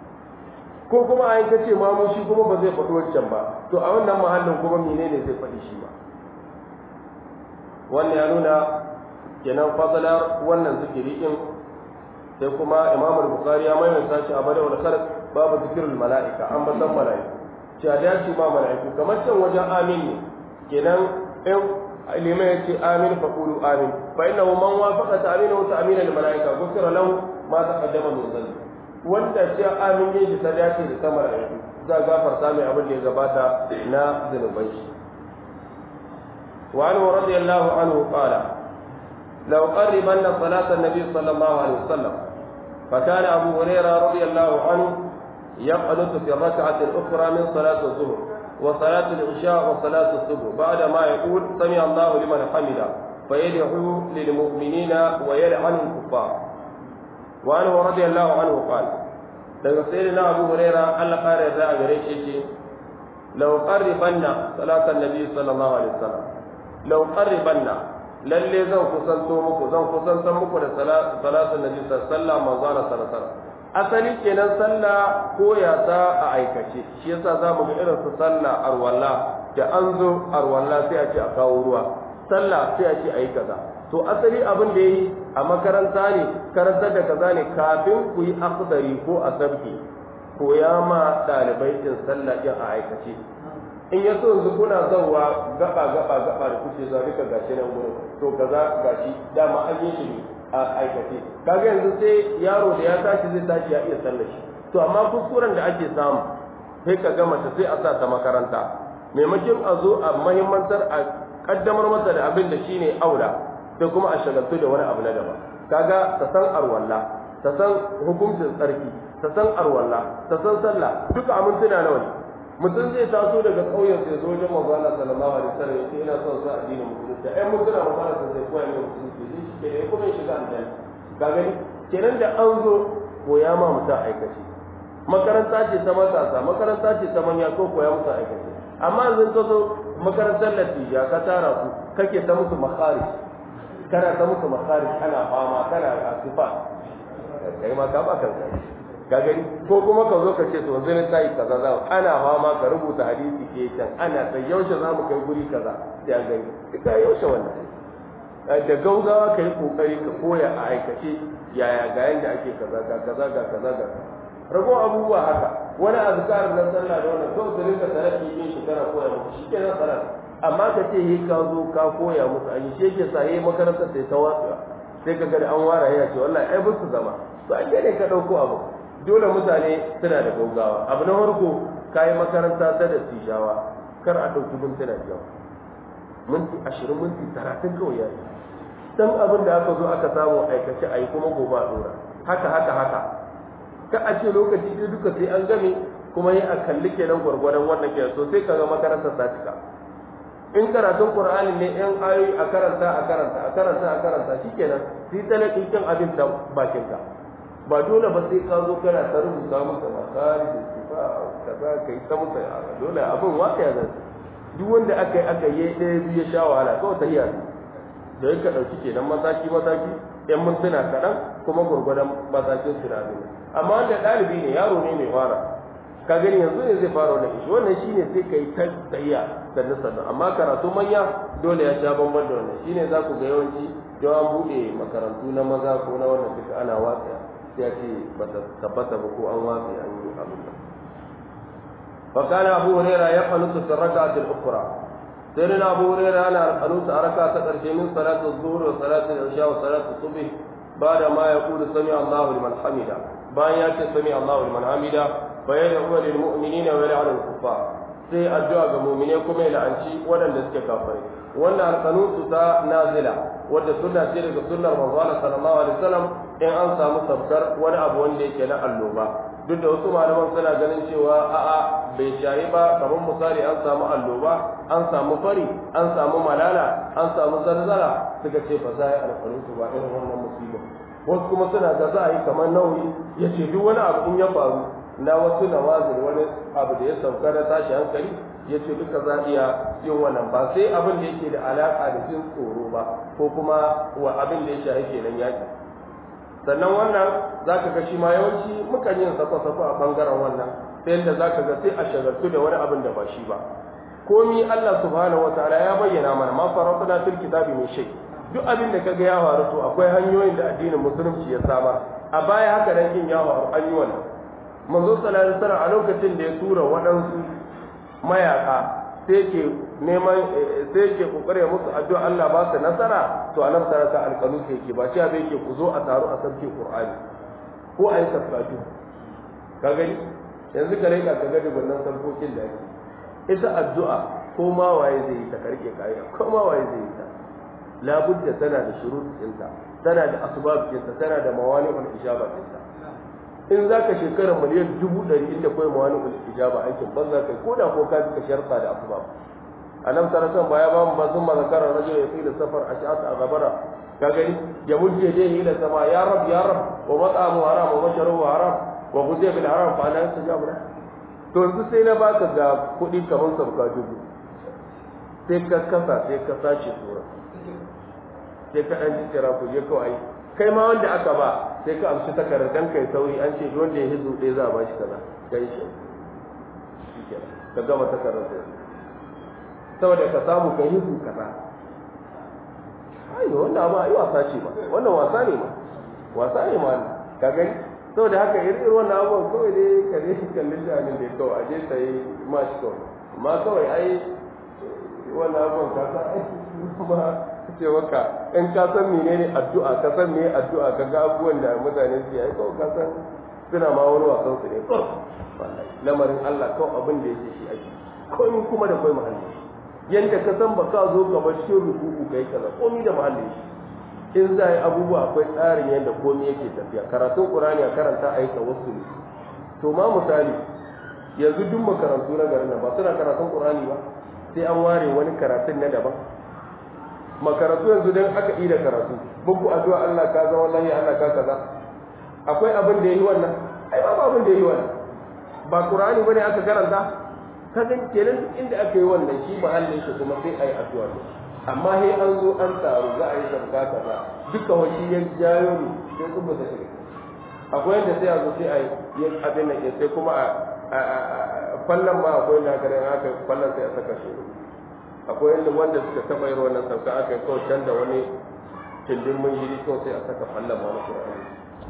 ko kuma a yanka ce mamu shi kuma ba zai faɗi wancan ba to a wannan mahallin kuma menene zai faɗi shi ba wannan ya nuna kenan fadalar wannan zikiri din sai kuma imam al-bukhari ya maimaita shi a bada wal khalq babu zikrul malaika an basan malaiku cewa da shi ma malaiku kamar can wajen amin ne kenan in lima yace amin fa qulu amin fa innahu man wafaqa ta'minahu ta'mina lil malaika ghufira lahu ma taqaddama min dhanbi wanda ce amin ne shi ta dace da ta malaiku za a gafarta mai abin da ya gabata na zunubai shi وعنه رضي الله عنه قال لو قربن صلاة النبي صلى الله عليه وسلم فكان أبو هريرة رضي الله عنه يقنط في الركعة الأخرى من صلاة الظهر وصلاة العشاء وصلاة الصبح بعد ما يقول سمع الله لمن حمده فيدعو للمؤمنين ويلعن الكفار وعنه رضي الله عنه قال daga sayyidina Abu Huraira Allah kare da a gare shi ce law qarribanna salatan nabi sallallahu alaihi wasallam law qarribanna lalle zan kusanto muku zan kusantar muku da salatan nabi sallallahu alaihi wasallam manzo sallallahu alaihi wasallam asali kenan sallah koya ta a aikace shi yasa za mu ga irin su sallah arwalla da an zo arwalla sai a ce a kawo ruwa sallah sai a ce a yi kaza to asali abin da yi a makaranta ne karantar da kaza ne kafin ku yi akhdari ko a sabki koya ma ɗalibai din sallah din a aikace in ya so yanzu kuna zauwa gaba gaba gaba da kuke za duka gashi nan gurin to kaza gashi dama an yi shi ne a aikace kaga yanzu sai yaro da ya tashi zai tashi ya iya sallar shi to amma kuskuren da ake samu sai ka ga mace sai a sa ta makaranta maimakon a zo a mahimmantar a kaddamar masa da abin da shine aula sai kuma a shagaltu da wani abu na daban kaga ta san arwalla ta san hukuncin tsarki ta san arwalla ta san sallah duka amintuna nawa ne mutum zai taso daga ƙauyen sai zo wajen manzo Allah sallallahu alaihi wasallam yace ina son sa addinin musulunci ai mun tuna manzo Allah sai koya min musulunci sai shi ke da kuma shiga aljanna ga gani kenan da an zo koya ma mutum aikace makaranta ce ta matasa makaranta ce ta manya ko koya musu aikace amma yanzu ka zo makarantar latija ka tara ku kake ta musu makharij kana ta musu makharij ana fama kana asufa kai ma ka ba kanka ka gani ko kuma ka zo ka ce to yanzu ne tayi kaza za ana fama ka rubuta hadisi ke can ana sai yaushe za mu kai guri kaza sai an gani ka yaushe wannan da gaugawa ka yi kokari ka koya a aikace yaya ga yanda ake kaza ga kaza ga kaza ga rago abubuwa haka wani azkar na sallah da wannan kawai ka rinka tarafi yin shi kana koya musu shi ke nan salat amma ka ce yi ka zo ka koya musu an yi shi yake sa yi makarantar sai ta watsa sai ka ga da an wara ya ce wallahi ai su zama to an ne ka dauko abu dole mutane suna da gaugawa abu na farko ka yi makaranta ta da tishawa kar a ɗauki mintuna biyar minti ashirin minti talatin kawai ya yi dan abin da aka zo aka samu aikace a yi kuma gobe a ɗora haka haka haka ka a ce lokaci ɗaya duka sai an game kuma yi a kalli kenan gwargwadon wannan kenan to sai kaga makarantar ta cika in karatun qur'ani ne yan ayoyi a karanta a karanta a karanta a karanta shikenan sai talaki kin abin da bakin ka ba dole ba sai ka zo kana ta rubuta masa masari da sifa kaza kai ta musa dole abin waka ya zan duk wanda aka yi aka yi ɗaya biyu ya sha wahala kawai ta iya da yake ɗauki kenan mataki mataki yan mintuna kaɗan kuma gwargwadon matakin sinadari amma wanda ɗalibi ne yaro ne mai fara ka gani yanzu ne zai fara wannan ishi wannan shine sai ka yi ta tsayiya sannu sannu amma karatu manya dole ya sha bamban da wannan shine za ku ga yawanci yau an buɗe makarantu na maza ko na wannan duka ana watsa sai ya ce ba ta tabbata ba ko an watsa an yi abin nan فكان أبو هريرة يقنط في الركعة الأخرى سيدنا أبو هريرة أنا القنوت أركع تقرش من صلاة الظهر وصلاة العشاء وصلاة الصبح بعد ما يقول سمع الله لمن حمده بان يأتي سمع الله لمن حمده فيدعو للمؤمنين ويلعن الكفار sai addu'a ga mu'mine kuma ya la'anci waɗanda suke kafirai wannan alqanutu ta nazila wadda sunna ce daga sunnar manzo Allah sallallahu alaihi wasallam in an samu sabkar wani abu wanda yake na alloba duk da wasu malaman suna ganin cewa a'a bai shayi ba kamar misali an samu alloba an samu fari an samu malala an samu zarzara suka ce ba za a yi alƙanutu ba irin wannan musiba wasu kuma suna ga za a yi kamar nauyi ya ce duk wani abu in ya faru na wasu nawazin wani abu da ya sauka na tashi hankali ya ce duka za a iya yin wannan ba sai abin da yake da alaƙa da jin tsoro ba ko kuma wa abin da ya shahi kenan yaƙi sannan wannan za ka ga shi ma yawanci mukan yin sako-sako a ɓangaren wannan ta yadda za ka ga sai a shagaltu da wani abin da ba shi ba komi Allah subhanahu wa ta'ala ya bayyana mana ma faratuna fil kitabi min shay duk abin da kaga ya faru to akwai hanyoyin da addinin musulunci ya samar a baya haka dan kin ya faru an yi wannan manzo sallallahu alaihi wasallam a lokacin da ya tura waɗansu mayaka sai ke neman sai ke kokare musu addu'a Allah ba su nasara to anan saraka alqalu sai ke ba shi abin yake ku zo a taru a sabke qur'ani ko a yi tafsiri ka gani yanzu ka rika ka ga dubannan sarkokin da ake ita addu'a ko ma waye zai yi ta karke kaya ko ma waye zai yi ta labudda tana da shurut ɗinta tana da asbab ɗinta tana da mawani wal ijaba ɗinta in za ka shekara miliyan dubu ɗari inda kawai ma wani ijaba aikin ban za ka yi ko da ko ka ka sharta da asuba a nan sarasan ba ya ba mu ba sun ma zakarar rajul ya fi da safar a sha'ata a gabara ka gani ya mujje dai ila sama ya rab ya rab wa mat'amu haram wa masharuhu haram wa gudiya bil haram fa ana yastajabu la to yanzu sai na baka ga kuɗi kamar sabka dubu sai ka kasa sai ka sace sura sai ka ɗan jikira ku je kawai kai ma wanda aka ba sai ka amshi takardar dan kai sauri an ce wanda ya hizo ɗaya za a ba shi kaza kai shi ka gama takardar sai saboda ka samu ka hizo kaza ai wannan abu ai wasa ce ba wannan wasa ne ma wasa ne ma ka gani saboda haka irin wannan abubuwan kawai dai ka dai kallon shanin da kawai a je ta yi ma shi kawai amma kawai ai wannan abubuwan ka san ai kuma ce maka in ka san menene addu'a ka san me addu'a ka ga abubuwan da mutane su yi kawai ka san suna ma wani wasan su ne wallahi lamarin Allah kawai abin da yake shi ake komai kuma da kai muhalli yanda ka san baka zo ka bar cikin ruku'u kai kaza komai da muhalli in za yi abubuwa akwai tsarin yadda komai yake tafiya karatun qur'ani a karanta a yi tawassuli to ma misali yanzu duk makarantu na garin nan ba suna karatun qur'ani ba sai an ware wani karatun na daban makarantu yanzu dan aka yi da karatu muku addu'a Allah ka zama wallahi Allah ka kaza akwai abin da yayi wannan ai ba abin da yayi wannan ba qur'ani bane aka karanta kaga kenan duk inda aka yi wannan shi mahallin shi kuma sai ayi addu'a ne amma sai an zo an taru za a yi sabka kaza duka wani ya jayo ne sai kuma ta shiga akwai yadda sai a zo sai a yi abin nan sai kuma a fallon ma akwai na kare aka fallon sai a saka shi akwai yadda wanda suka taɓa yin wannan sauka aka yi kawai can da wani tindin mun yi kawai sai a saka fallon ma na Qur'ani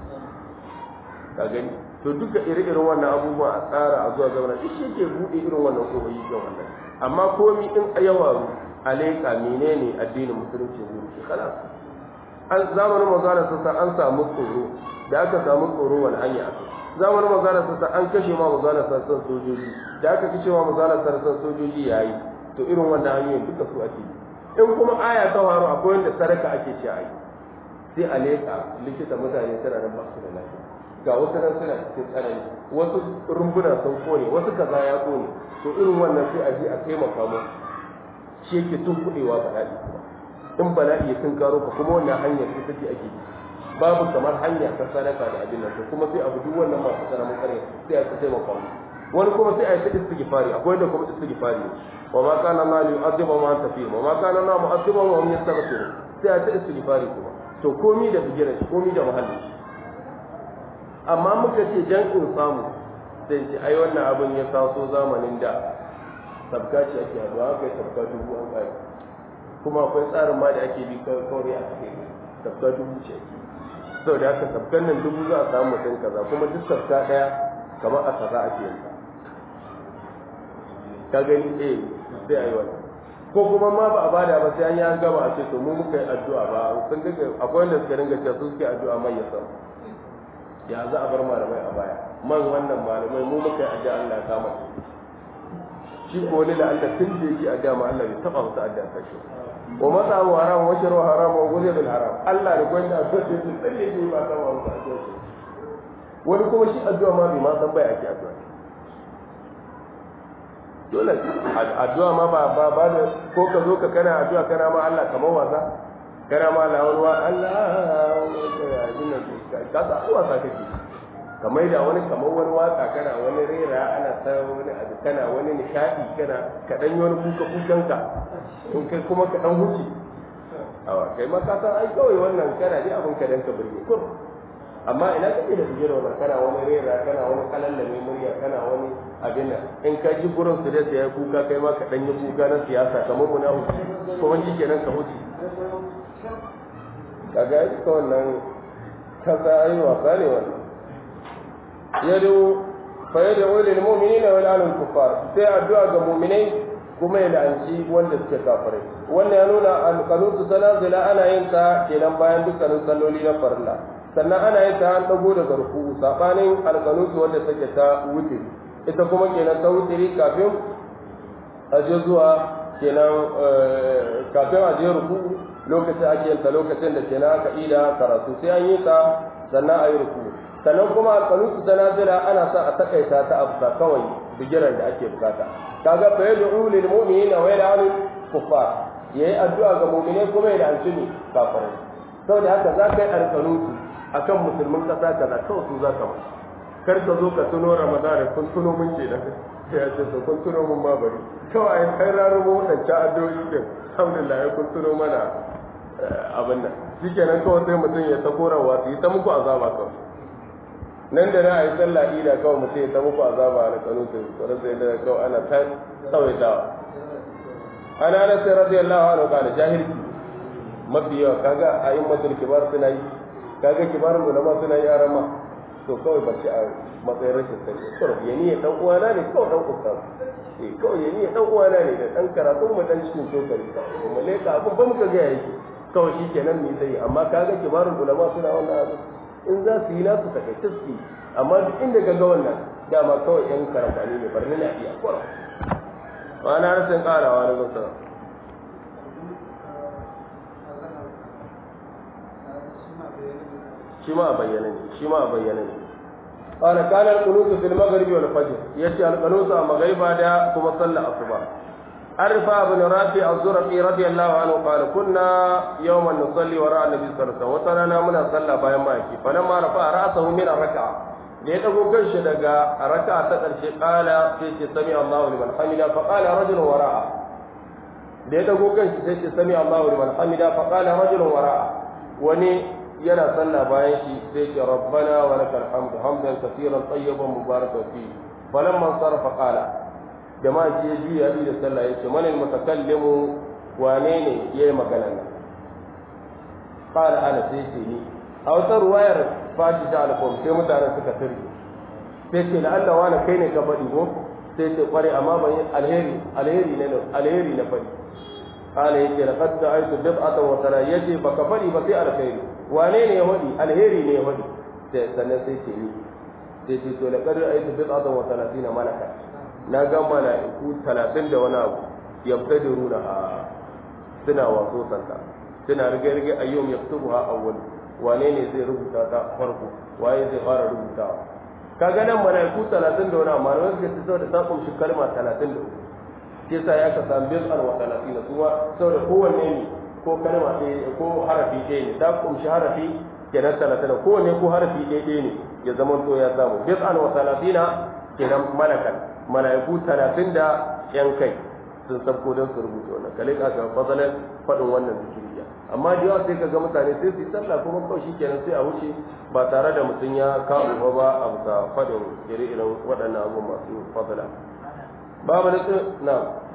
ka gani to duka ire-iren wannan abubuwa a tsara a zuwa zauna duk shi ke buɗe irin wannan kohoyi ga wannan amma komi in a yawa alaika menene addinin musulunci ne ke kala an zamanin magana sassa an samu tsoro da aka samu tsoro wani hanya aka zamanin magana sassa an kashe ma magana sassan sojoji da aka kashe ma magana sassan sojoji yayi to irin wannan hanyoyin duka su ake in kuma aya ta faru akwai wanda sadaka ake ci a yi sai a leƙa likita mutane suna nan ba su da lafiya ga wasu nan suna cikin tsanani wasu rumbuna sun kone wasu kaza ya kone to irin wannan sai a je a taimaka mu shi yake tun kuɗewa bala'i kuma in bala'i ya tun karo ka kuma wannan hanyar sai take ake bi babu kamar hanya ta sadaka da abin nan to kuma sai abu duk wannan masu karamin kare sai a taimaka mu wani kuma sai a yi ta istighfari akwai wanda kuma istighfari wa ma kana Allah li yu'adhiba ma anta fi wa ma kana Allah mu'adhiba wa hum yastaghfirun sai a ta istighfari kuma to komi da bigiran shi komi da muhalli amma muka ce jan in samu sai ce ai wannan abin ya taso zamanin da sabka ce ake haduwa aka yi sabka dubu an kai kuma akwai tsarin ma da ake bi kawai a cikin sabka dubu ce ake saboda haka sabkan nan dubu za a samu mutum kaza kuma duk sabka daya kamar a kaza ake yin ta ka gani eh sai ayi wannan ko kuma ma ba a bada ba sai an yi an gama a ce to mu muka yi addu'a ba sun daga akwai wanda suka dinga cewa su suke addu'a mai ya samu ya za a bar malamai a baya man wannan malamai mu muka yi addu'a Allah ya kama shi ko wani da Allah tun da yake addu'a ma Allah bai taba masa addu'a ta shi wa mata wa haram wa sharu haram wa guzi bil haram Allah da gwanda addu'a sai su tsalle ne ba ta wa masa addu'a shi wani kuma shi addu'a ma bai ma san bai ake addu'a dole addu'a ma ba ba ba da ko ka zo ka kana addu'a kana ma Allah kamar wasa kana ma Allah wani wa Allah ka sa wasa kake kamar da wani kamar wani waka kana wani rera ana ta wani abu kana wani nishadi kana ka dan yi wani kuka kukanka to kai kuma ka dan huci awa kai ma ka san ai kawai wannan kana dai abin ka dan ka burge kur amma ina kake da bijira wannan kana wani rera kana wani kalallame murya kana wani abin nan in ka ji gurin su da ya kuka kai ma ka dan yi kuka na siyasa kamar mu na huci kuma shi kenan ka huci kaga ita wannan kaza ai wasa ne wannan yadu fa yad'u lil mu'minina wa lil kuffar sai addu'a ga mu'minai kuma ya la'anci wanda suke kafirai wannan ya nuna al-qanutu salazila ana yin ta kenan bayan dukkanin salloli na farilla sannan ana yin ta an dago daga ruku sabanin al-qanutu wanda take ta wuce ita kuma kenan ta wuce kafin a je zuwa kenan kafin a je ruku lokacin ake yin ta lokacin da kenan aka ida karatu sai an yi ta sannan a yi ruku sannan kuma alƙanutu ta nazila ana sa a takaita ta abusa kawai bigiran da ake bukata kaga fa yad'u lil mu'minina wa yad'u kuffar yayi addu'a ga mu'mine kuma ya danci ne kafirai saboda haka za ka yi alƙanutu akan musulmin ƙasa kaza kawai su za ka mai kar ka zo ka tuno ramadan kun tuno mun ce da ya ce to kun tuno mun ma bari kawai kai rarumo wadancan addu'o'i din alhamdulillah ya kun tuno mana abin nan shikenan kawai sai mutum ya ta korawa su yi ta muku azaba kawai nan da na a yi sallah ida kawai mutum ya ta muku azaba a kanutu tsoron sai da kawai ana ta tsawaitawa ana na sai radiyallahu anhu kana jahilci mafi yawa kaga a yin matul kibar suna yi kaga kibarin ulama suna yi yaran ma to kawai ba ci a matsayin rashin sani kawai ya niyya dan uwana ne kawai dan ustaz eh kawai ya niyya dan uwana ne da dan karatun mu dan cikin shokari kawai mu leka abun ba muka ga yake kawai shi kenan ne sai amma kaga kibarin ulama suna wannan abu in za su yi nasu takaice su amma duk inda ga wannan dama kawai yan karambani ne barni na iya kwara wa na rasin karawa na gusa shi ma a bayyana ne shi ma a bayyana ne قال كان القنوت في المغرب والفجر يأتي القنوت مغربا دا كما صلى الصبح عرف بن رافع الزرقي رضي الله عنه قال كنا يوما نصلي وراء النبي صلى الله عليه وسلم وترانا منا صلى بايا ماكي فلما رفع راسه من الركعه da ya dago kanshi daga raka ta ƙarshe ƙala sai ce sami Allahu liman hamida fa qala rajulun wara'a da ya dago kanshi sai ce sami Allahu liman hamida fa qala rajulun wara'a wani yana sallah bayan shi sai ce rabbana wa lakal hamdu hamdan kaseeran tayyiban mubarakan fi falamma sarafa qala jama'a ce juya bi da sallah yace manal mutakallimu wane ne yayi magana nan qala ana sai ce ni a wata ruwayar fashi ta alfom sai mutanen suka sirri sai ce la Allah wani kai ne ka faɗi ko sai ce kware amma ban yi alheri alheri ne alheri na faɗi qala yace laqad ta'aytu bid'atan wa tara yace baka faɗi ba sai alheri wane ne ya faɗi alheri ne ya faɗi sai sannan sai ce ni sai ce to laqad ra'aytu bid'atan wa talatina malaka na ga mala'iku 30 da wani abu yabtadiruna suna waso santa suna rige-rige ayyum yaktubuha awwal wane ne zai rubuta ta farko waye zai fara rubutawa kaga nan malaiku 30 da wani amma wani suka ce saboda ta kumshi kalma 33 ke sa ya ka samu bil al wa 30 kuma saboda kowanne ne ko kalma ɗaya ko harafi ɗaya ne ta kumshi harafi kenan 30 kowanne ko harafi ɗaya ɗaya ne ya zama to ya samu bil al wa 30 kenan malakan malaiku 30 da yan kai sun sabko don su rubuta wannan kale ka ga fasalan faɗin wannan zikiriya amma da yawa sai ka ga mutane sai su yi sallah kuma kawai shi kenan sai a wuce ba tare da mutum ya kawo ba a bisa faɗin ire-iren waɗannan abu masu fasala babu da na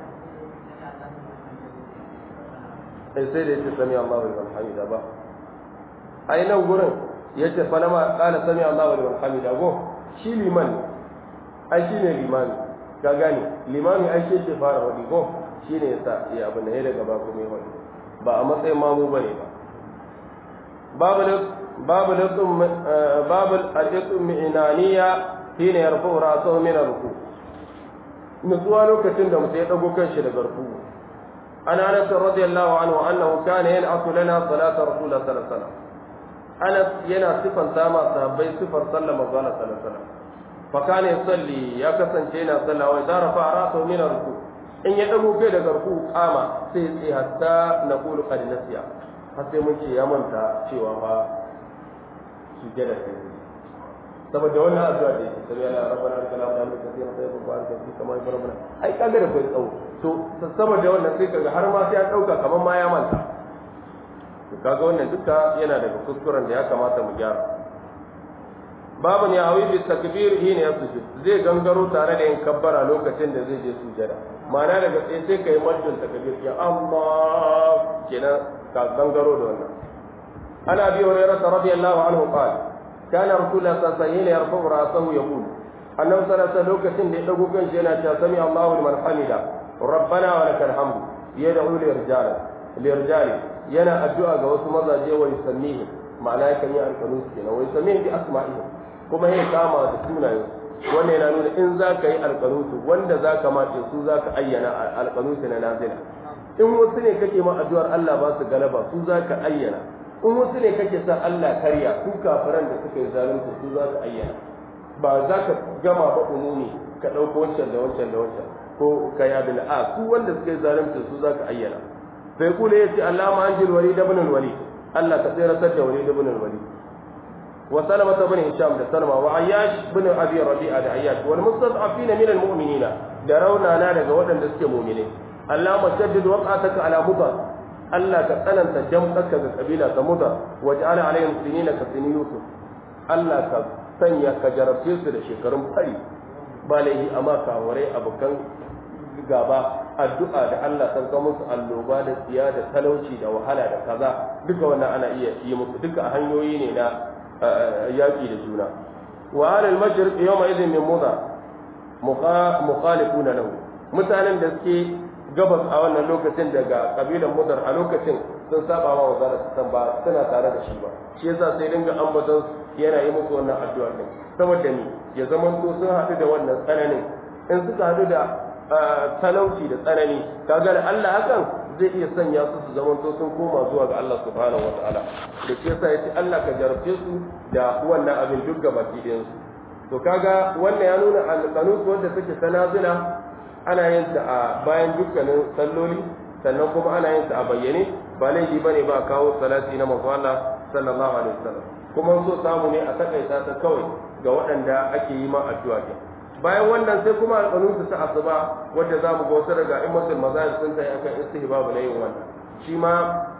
sai sai da yace sami Allahu liman hamida ba ai nan gurin yace fa lama qala sami Allahu liman hamida go shi liman ai shine limani ka gane limami ai shi ke fara wadi go shine yasa ya abin da ya daga ba kuma ya wadi ba a matsayin mamu ba ne ba babu al'itsun mi'inaniya shi ne yarfi rasu min ruku nutsuwa lokacin da mutum ya ɗago kanshi daga ruku an anas radiyallahu anhu annahu kana yan'atu lana salata rasulullah sallallahu alaihi wasallam anas yana sifan sama sahabbai sifar sallar manzo Allah sallallahu alaihi wasallam fa kana yusalli ya kasance yana sallah wa idza rafa ra'sahu min ruku in ya dago kai daga ruku kama sai sai hatta na kulu qad nasiya har sai mun ce ya manta cewa fa sujada sai saboda wannan addu'a da yake sai Allah rabbana lakal hamdu hamdan kathiran tayyiban barakan fi kama yubarruna ai kaga da kai tsawo to saboda wannan sai kaga har ma sai ya dauka kaman ma ya manta to kaga wannan duka yana daga kuskuren da ya kamata mu gyara babu ne hawi bi takbir hina yasjud zai gangaro tare da yin kabbara lokacin da zai je sujada ma'ana daga sai sai kai majjul takbir ya Allah kenan ka gangaro da wannan ana bi hurairah radiyallahu anhu qala kana rasulullah sallallahu alaihi wasallam yarfa'u ra'sahu yaqul annabi sallallahu alaihi lokacin da ya dago kanshi yana cewa sami Allahu liman hamida rabbana wa lakal hamdu yad'u li rijali li rijali yana addu'a ga wasu mazaje wa yusammihi ma'ana yakan yi alqanus kenan wa yusammihi bi asma'ihim kuma ya kama da sunayen wannan yana nuna in za ka yi alƙanutu wanda za ka mace su za ka ayyana alƙanutu na nazila in wasu ne kake ma addu'ar Allah ba su galaba su za ka ayyana in wasu ne kake sa Allah karya su kafiran da suka yi zalunci su za su ayyana ba za ka gama ba umumi ka ɗauko wancan da wancan da wancan ko ka yi abin a su wanda suka yi zalunci su za ka ayyana sai kula ya ce Allah ma an jil wali da binin wali Allah ka tsere da wali da binin wali wa salama ta bani hisham da salama wa ayyash bin abi rabi'a da ayyash wal mustad'afina min al mu'minina da raunana daga waɗanda suke mu'mini Allah mashaddid waqataka ala mudar Allah ka tsananta jam'arka ga kabila ta mudar waj'ala alaihim sinina ka sini yusuf Allah ka sanya ka jarabce su da shekarun fari ba laihi amma kawarai abokan gaba addu'a da Allah san ka musu alloba da tsiya da talauci da wahala da kaza duka wannan ana iya yi musu duka hanyoyi ne na yaƙi da juna wa alal mashriq yawma idhin min muda mukhalifuna lahu mutanen da suke gabas a wannan lokacin daga kabilan mudar a lokacin sun saba wa wazara san ba suna tare da shi ba shi yasa sai dinga ambaton yana yi musu wannan addu'a din saboda ni ya zaman to sun haɗu da wannan tsananin in suka haɗu da talauci da tsanani kaga da Allah hakan zai iya sanya su su zaman to sun koma zuwa ga Allah subhanahu wataala da shi yasa yace Allah ka jarabce su da wannan abin duk gabaki ɗayan su to kaga wannan ya nuna alqanut wanda take sanazila ana yin ta a bayan dukkanin salloli sannan kuma ana yin ta a bayyane ba laifi bane ba kawo salati na manzo Allah sallallahu alaihi wasallam kuma so samu ne a takaita ta kawai ga waɗanda ake yi ma addu'a ke bayan wannan sai kuma alƙanutu ta asuba wadda za mu ga wasu daga imatul mazahib sun tayi akan istihbabu na yin wannan shi ma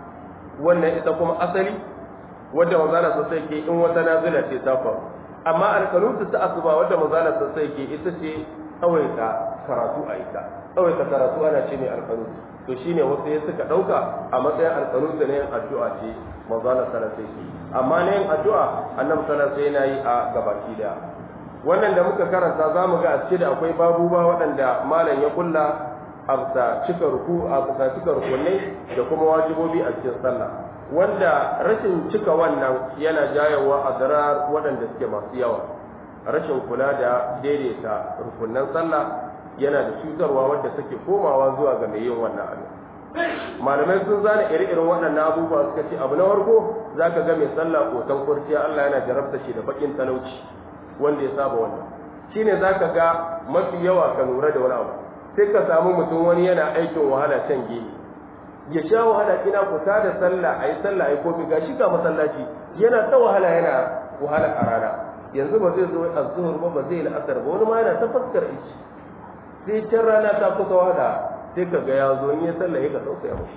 wannan ita kuma asali wadda manzala sosai ke in wata nazila ce ta faru amma alƙanutu ta asuba wadda manzala sosai ke ita ce tsawaita karatu a ita tsawaita karatu ana ce mai alƙanutu to shine wasu ya suka ɗauka a matsayin alƙanutu na yin addu'a ce manzala sallallahu alaihi amma na yin addu'a annabi sallallahu alaihi yana yi a gabaki daya wannan da muka karanta za mu ga a cikin da akwai babuba waɗanda malam ya kulla a bisa cika ruku a bisa cika rukunai da kuma wajibobi a cikin sallah wanda rashin cika wannan yana jayawa a zarar waɗanda suke masu yawa rashin kula da daidaita rukunan sallah yana da cutarwa wadda take komawa zuwa ga mai yin wannan abin malamai sun zana iri-irin waɗannan abubuwa suka ce abu na farko za ka ga mai sallah kotan kurciya Allah yana jarabta shi da bakin talauci wanda ya saba wannan shine za ka ga mafi yawa ka lura da wani abu sai ka samu mutum wani yana aikin wahala can gehe ya sha wahala ina kuta da sallah a yi sallah a yi kofi ga shi ga masallaci yana ta wahala yana wahala a rana yanzu ba zai zo a zuhur ba ba zai yi la'asar ba wani ma yana ta fuskar ici sai can rana ta kusa wada sai ka ga ya zo in ya sallah ya ka tausaya mashi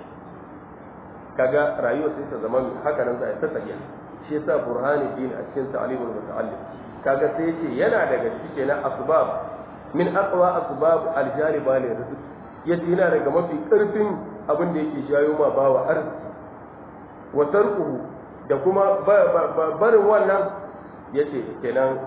kaga rayuwa sai ta zama haka nan za a ta tafiya shi yasa burhani din a cikin ta'limul muta'allim kaga sai yace yana daga cikin na asbab min aqwa asbab aljaliba li rizq yace yana daga mafi karfin abin da yake jayo ma bawa arziki wa tarkuhu da kuma barin wannan yace kenan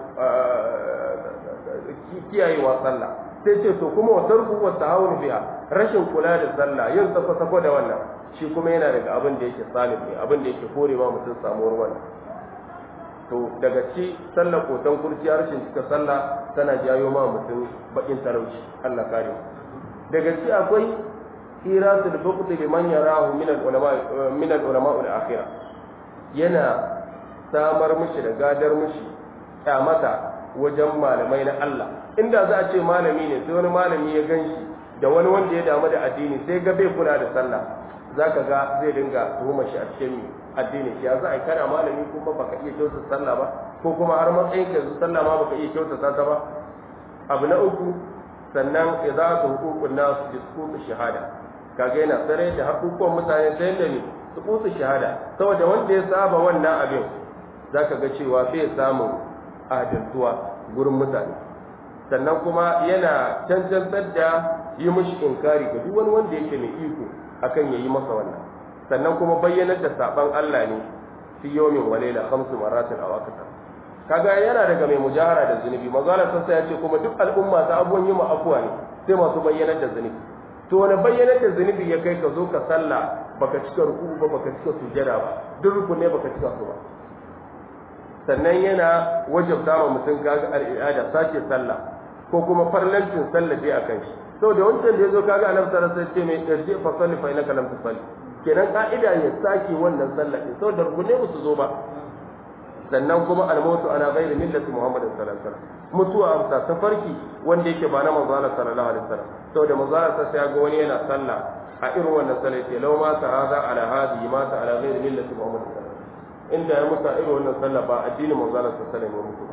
kiyayewa sallah sai ce to kuma wa tarku wa ta'awun biha rashin kula da sallah yin safa safa da wannan shi kuma yana daga abin da yake salim ne abin da yake kore ma mutum samuwar wannan to daga ci sallah kotan kurciya rashin cika sallah tana jayo ma mutum bakin talauci Allah kare daga ci akwai iratul buqd liman yarahu min al-ulama min al-ulama al-akhirah yana samar mishi da gadar mishi kyamata wajen malamai na Allah inda za a ce malami ne sai wani malami ya gan shi da wani wanda ya damu da addini sai ga bai kula da sallah za ka ga zai dinga tuhumar shi a cikin addini ya za a yi kana malami kuma baka iya kyautata sallah ba ko kuma har matsayin ka yanzu sallah ma baka iya kyautata ta ba abu na uku sannan ya za su hukukun nasu diskutu shahada kaga yana tsare da hakukuwan mutane sai da ne su kusa shahada saboda wanda ya saba wannan abin za ka ga cewa bai samun adaltuwa gurin mutane sannan kuma yana cancantar da yi mushi inkari ga duk wani wanda yake mai iko akan ya yi masa wannan sannan kuma bayyanar da saban Allah ne fi yawmin walaila khamsu maratin aw akthar kaga yana daga mai mujahara da zunubi manzo Allah sai ya ce kuma duk al'umma ta abuwan yi afuwa ne sai masu bayyanar da zunubi to wani bayyanar da zunubi ya kai ka zo ka sallah baka cika ruku ba baka cika sujada ba duk rukun ne baka cika su ba sannan yana wajabta wa mutum kaga al'ada sake sallah ko kuma farlancin sallah dai akan shi saboda wancan da yazo kaga annabi sallallahu alaihi wasallam ce mai irji fa salli fa innaka lam tusalli kenan ka'ida ya sake wannan sallah din saboda rukunai ba su zo ba sannan kuma almautu ana ghairi millati muhammadin sallallahu alaihi wasallam mutuwa amsa ta farki wanda yake ba na manzo Allah sallallahu alaihi wasallam saboda manzo Allah sai ya ga wani yana sallah a irin wannan sallah ce law ma ta hada ala hadi ma ta ala ghairi millati muhammadin sallallahu alaihi wasallam inda ya mutu a irin wannan sallah ba addinin manzo Allah sallallahu alaihi wasallam ya mutu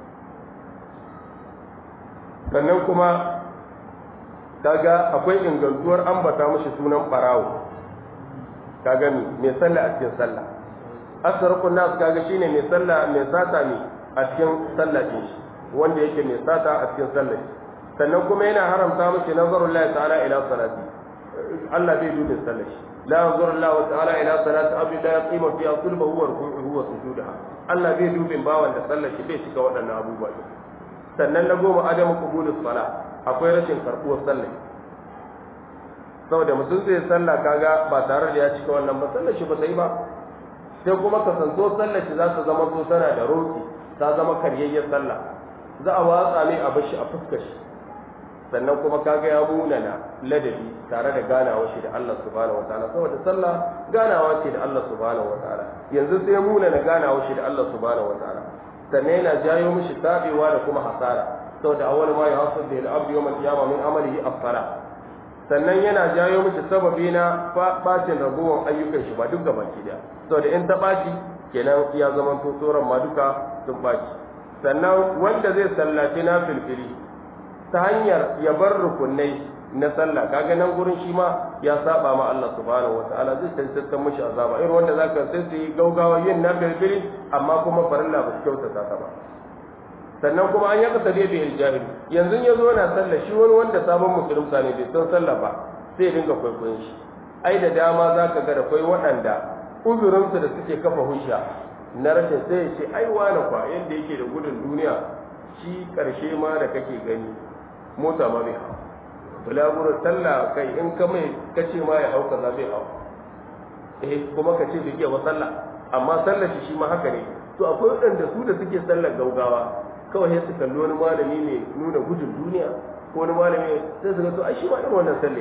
sannan kuma kaga akwai ingantuwar ambata mashi sunan barawo kaga mi mai sallah a cikin sallah asarukun nas kaga shine mai sallah mai sata ne a cikin sallah din shi wanda yake mai sata a cikin sallah sannan kuma yana haramta mashi nazarul lahi ta'ala ila salati Allah bai dubi sallah shi la yanzuru Allah ta'ala ila salati abdi la yaqima fi sulbahu wa ruku'uhu wa sujudaha Allah bai dubin bawan da sallah shi bai cika waɗannan abubuwa sannan na goma adamu qubulus sala akwai rashin karbuwar sallah saboda mutum zai sallah kaga ba tare da ya cika wannan ba sallar shi ba ta yi ba sai kuma ka santo sallar shi za ta zama so tana da roki ta zama karyayyar sallah za a watsa ne a bashi a fuskar shi sannan kuma kaga ya munana ladabi tare da ganawa shi da Allah subhanahu wataala saboda sallah ganawa ce da Allah subhanahu wataala yanzu sai ya munana ganawa shi da Allah subhanahu wataala sannan yana jayo mishi tabewa da kuma hasara saboda awwal ma yahsul bil abdi yawm al-qiyamah min amalihi as-salah sannan yana jayo mishi sababi na bacin ragowar ayyukan shi ba duk gaba ki da saboda in ta baci kenan ya zama to tsoron ma duka sun baci sannan wanda zai sallaci na filfili ta hanyar ya bar rukunai na sallah kaga nan gurin shi ma ya saba ma Allah subhanahu wataala zai tantance mishi azaba irin wanda zaka sai su yi gaugawa yin na filfili amma kuma farilla ba su kyautata ta ba sannan kuma an yaka sade bil jahil yanzu ya zo na sallah shi wani wanda sabon musulunta ne bai san sallah ba sai dinga kwaikwayon shi ai da dama zaka ga da kai waɗanda uzurinsu da suke kafa hujja na rashin sai ya ce ai wani kwa yanda yake da gudun duniya shi karshe ma da kake gani mota ma bai hau bulaguro sallah kai in ka mai kace ma ya hau kaza bai hau eh kuma ka ce bai iya wa sallah amma sallar shi shi ma haka ne to akwai waɗanda su da suke sallar gaugawa kawai sai su kalli wani malami ne nuna gudun duniya ko wani malami sai su ga to ai shi ma irin wannan salle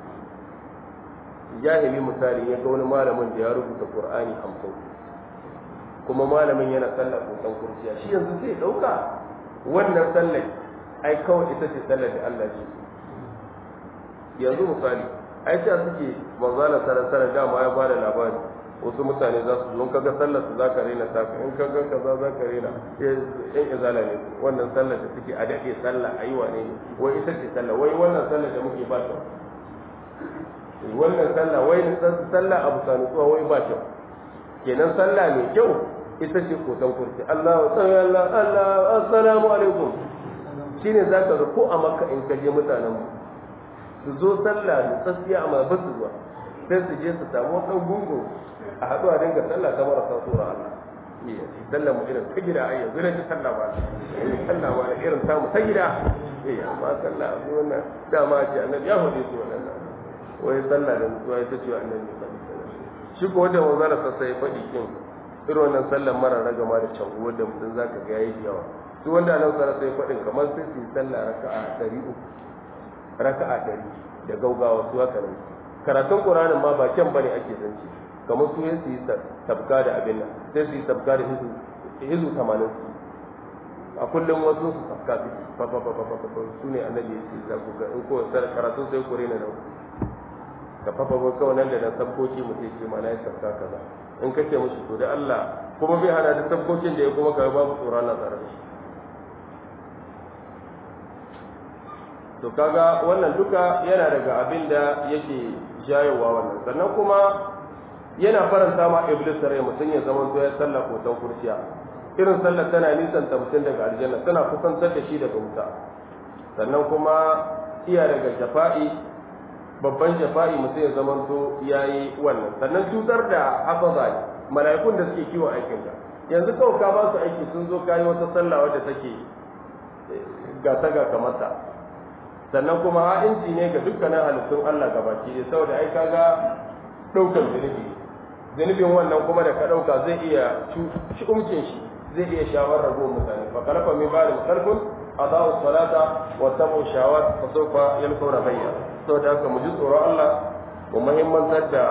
jahili misali ya ga wani malamin da ya rubuta qur'ani hamsin kuma malamin yana sallar kusan kurciya shi yanzu zai dauka wannan sallar ai kawai ita ce sallar da Allah ce yanzu misali ai ta suke manzala sarar dama ya bada labari wasu mutane za su zo in kaga sallar su zaka rena ta in kaga kaza zaka rena yan izala ne wannan sallar da suke a dade sallah ayi wane ne wai ita ce sallah wai wannan sallar da muke ba ta wannan sallah wai sallah abu sanu tsuwa wai ba ta kenan sallah mai kyau ita ce kotan kursi Allahu sallallahu Allah assalamu alaikum shine zaka ga ko a makka in kaje mutanen mu su zo sallah da tsaskiya amma ba su zuwa sai su je su samu wani gungu a haɗu a dinga sallah ta marasa tsora Allah iya sallah mu irin ta gida ayya zira ta sallah ba sallah ba irin ta mu ta gida iya amma sallah abu wannan dama ce annabi ya hudu su wannan wai sallah da mutuwa ita ce annabi shi ko wanda wanzu da sassa ya faɗi kin irin wannan sallar mara ragama da can wanda mutum zaka ga yayi yawa su wanda nan sara sai faɗin kamar sai su yi sallah raka'a ɗari uku raka'a ɗari da gaugawa su haka nan karatun ƙuranin ma ba kyan bane ake zance kamar su yin su yi sabka da abin nan sai su yi sabka da hizu tamanin su a kullum wasu su sabka su fa fa fa fa fa su ne annabi ya ce za ku ga in ko karatun sai kure na nan ka fa fa fa kawai nan da nan sabkoki mu sai ce ma na yi sabka kaza in kake mushi to da Allah kuma bai hana da sabkokin da ya kuma ka babu tsoron na tsaron shi to kaga wannan duka yana daga abin da yake jayowa wannan sannan kuma yana faranta ma iblis rai mutum ya zama to ya sallah kotan kurciya irin sallar tana nisan ta mutum daga aljanna tana kusantar da shi daga wuta sannan kuma iya daga jafa'i babban jafa'i mutum ya zama to yayi wannan sannan cutar da hafaza ne mala'ikun da suke kiwon aikin ka yanzu kawai ka ba su aiki sun zo kayi wata sallah wadda take gata ga kamata sannan kuma ha'inci ne ga dukkanin halittun Allah gabaki da saboda ai kaga daukar zunubi zunubin wannan kuma da ka dauka zai iya shi umcin shi zai iya shawar rago mutane fa kalafa min ba'da khalfun adaa'u salata wa tabu shawat fa sawfa yalqawna bayya saboda haka mu ji tsoron Allah mu muhimmantar da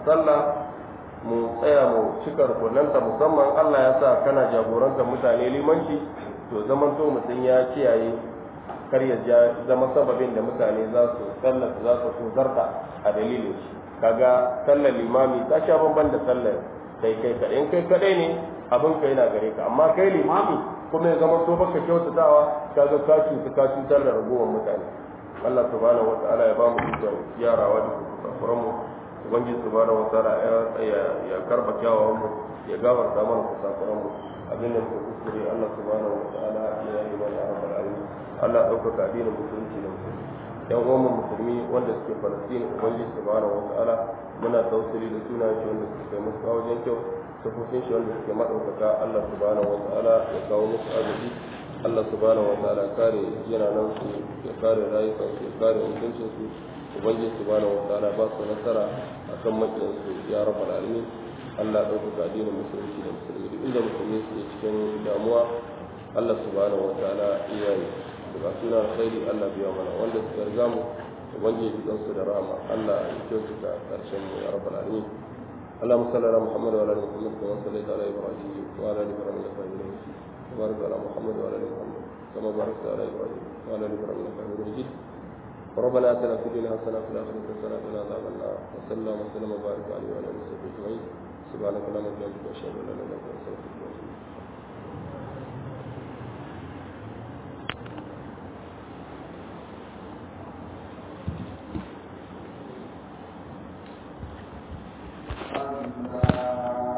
sallah mu tsaya mu cika rukunanta musamman Allah ya sa kana jagorantar mutane limanci to zaman to mutum ya kiyaye kar ya zama sababin da mutane za su sallar za su so zarta a dalilin shi kaga sallar limami ta sha bamban da sallar kai kai kaɗai in kai kaɗai ne abin ka yana gare ka amma kai limami kuma ya zama to baka kyautatawa kaga ka cuta ka cutar da ragowar mutane Allah subhanahu wa ta'ala ya ba mu ikon yarawa da kusafuran mu ubangiji subhanahu wa ta'ala ya ya karba kyawawan mu ya gafarta mana kusafuran mu abin da muka kuskure Allah subhanahu wa ta'ala ya yi mana rabbal alamin Allah ɗaukaka addinin musulunci da musulmi yan uwan musulmi wanda suke Falastin ubangiji subhanahu wa ta'ala muna tausiri da sunayen shi wanda suke kai musu wajen kyau sufufin shi wanda suke maɗaukaka Allah subhanahu wa ta'ala ya kawo musu arziki Allah subhanahu wa ta'ala kare jinanan su ya kare rayukan su ya kare mutuncin su ubangiji subhanahu wa ta'ala ba su nasara akan makiyan su ya rabbal alamin Allah ɗaukaka addinin musulunci da musulmi duk inda musulmi su cikin damuwa Allah subhanahu wa ta'ala iya yi daga suna alkhairi Allah biya mana wanda suka riga mu ubangiji dan su da rahama Allah ya kyautata karshen mu ya rabbal alamin اللهم صل على محمد وعلى ال محمد كما صليت على ابراهيم وعلى ال ابراهيم انك حميد مجيد وبارك على محمد وعلى ال محمد كما باركت على ابراهيم وعلى ال ابراهيم انك حميد مجيد ربنا اتنا في الدنيا حسنه وفي الاخره حسنه وقنا عذاب النار وصلى الله وسلم وبارك عليه وعلى اله وصحبه اجمعين سبحانك اللهم وبحمدك اشهد ان لا اله الا انت استغفرك واتوب اليك Allah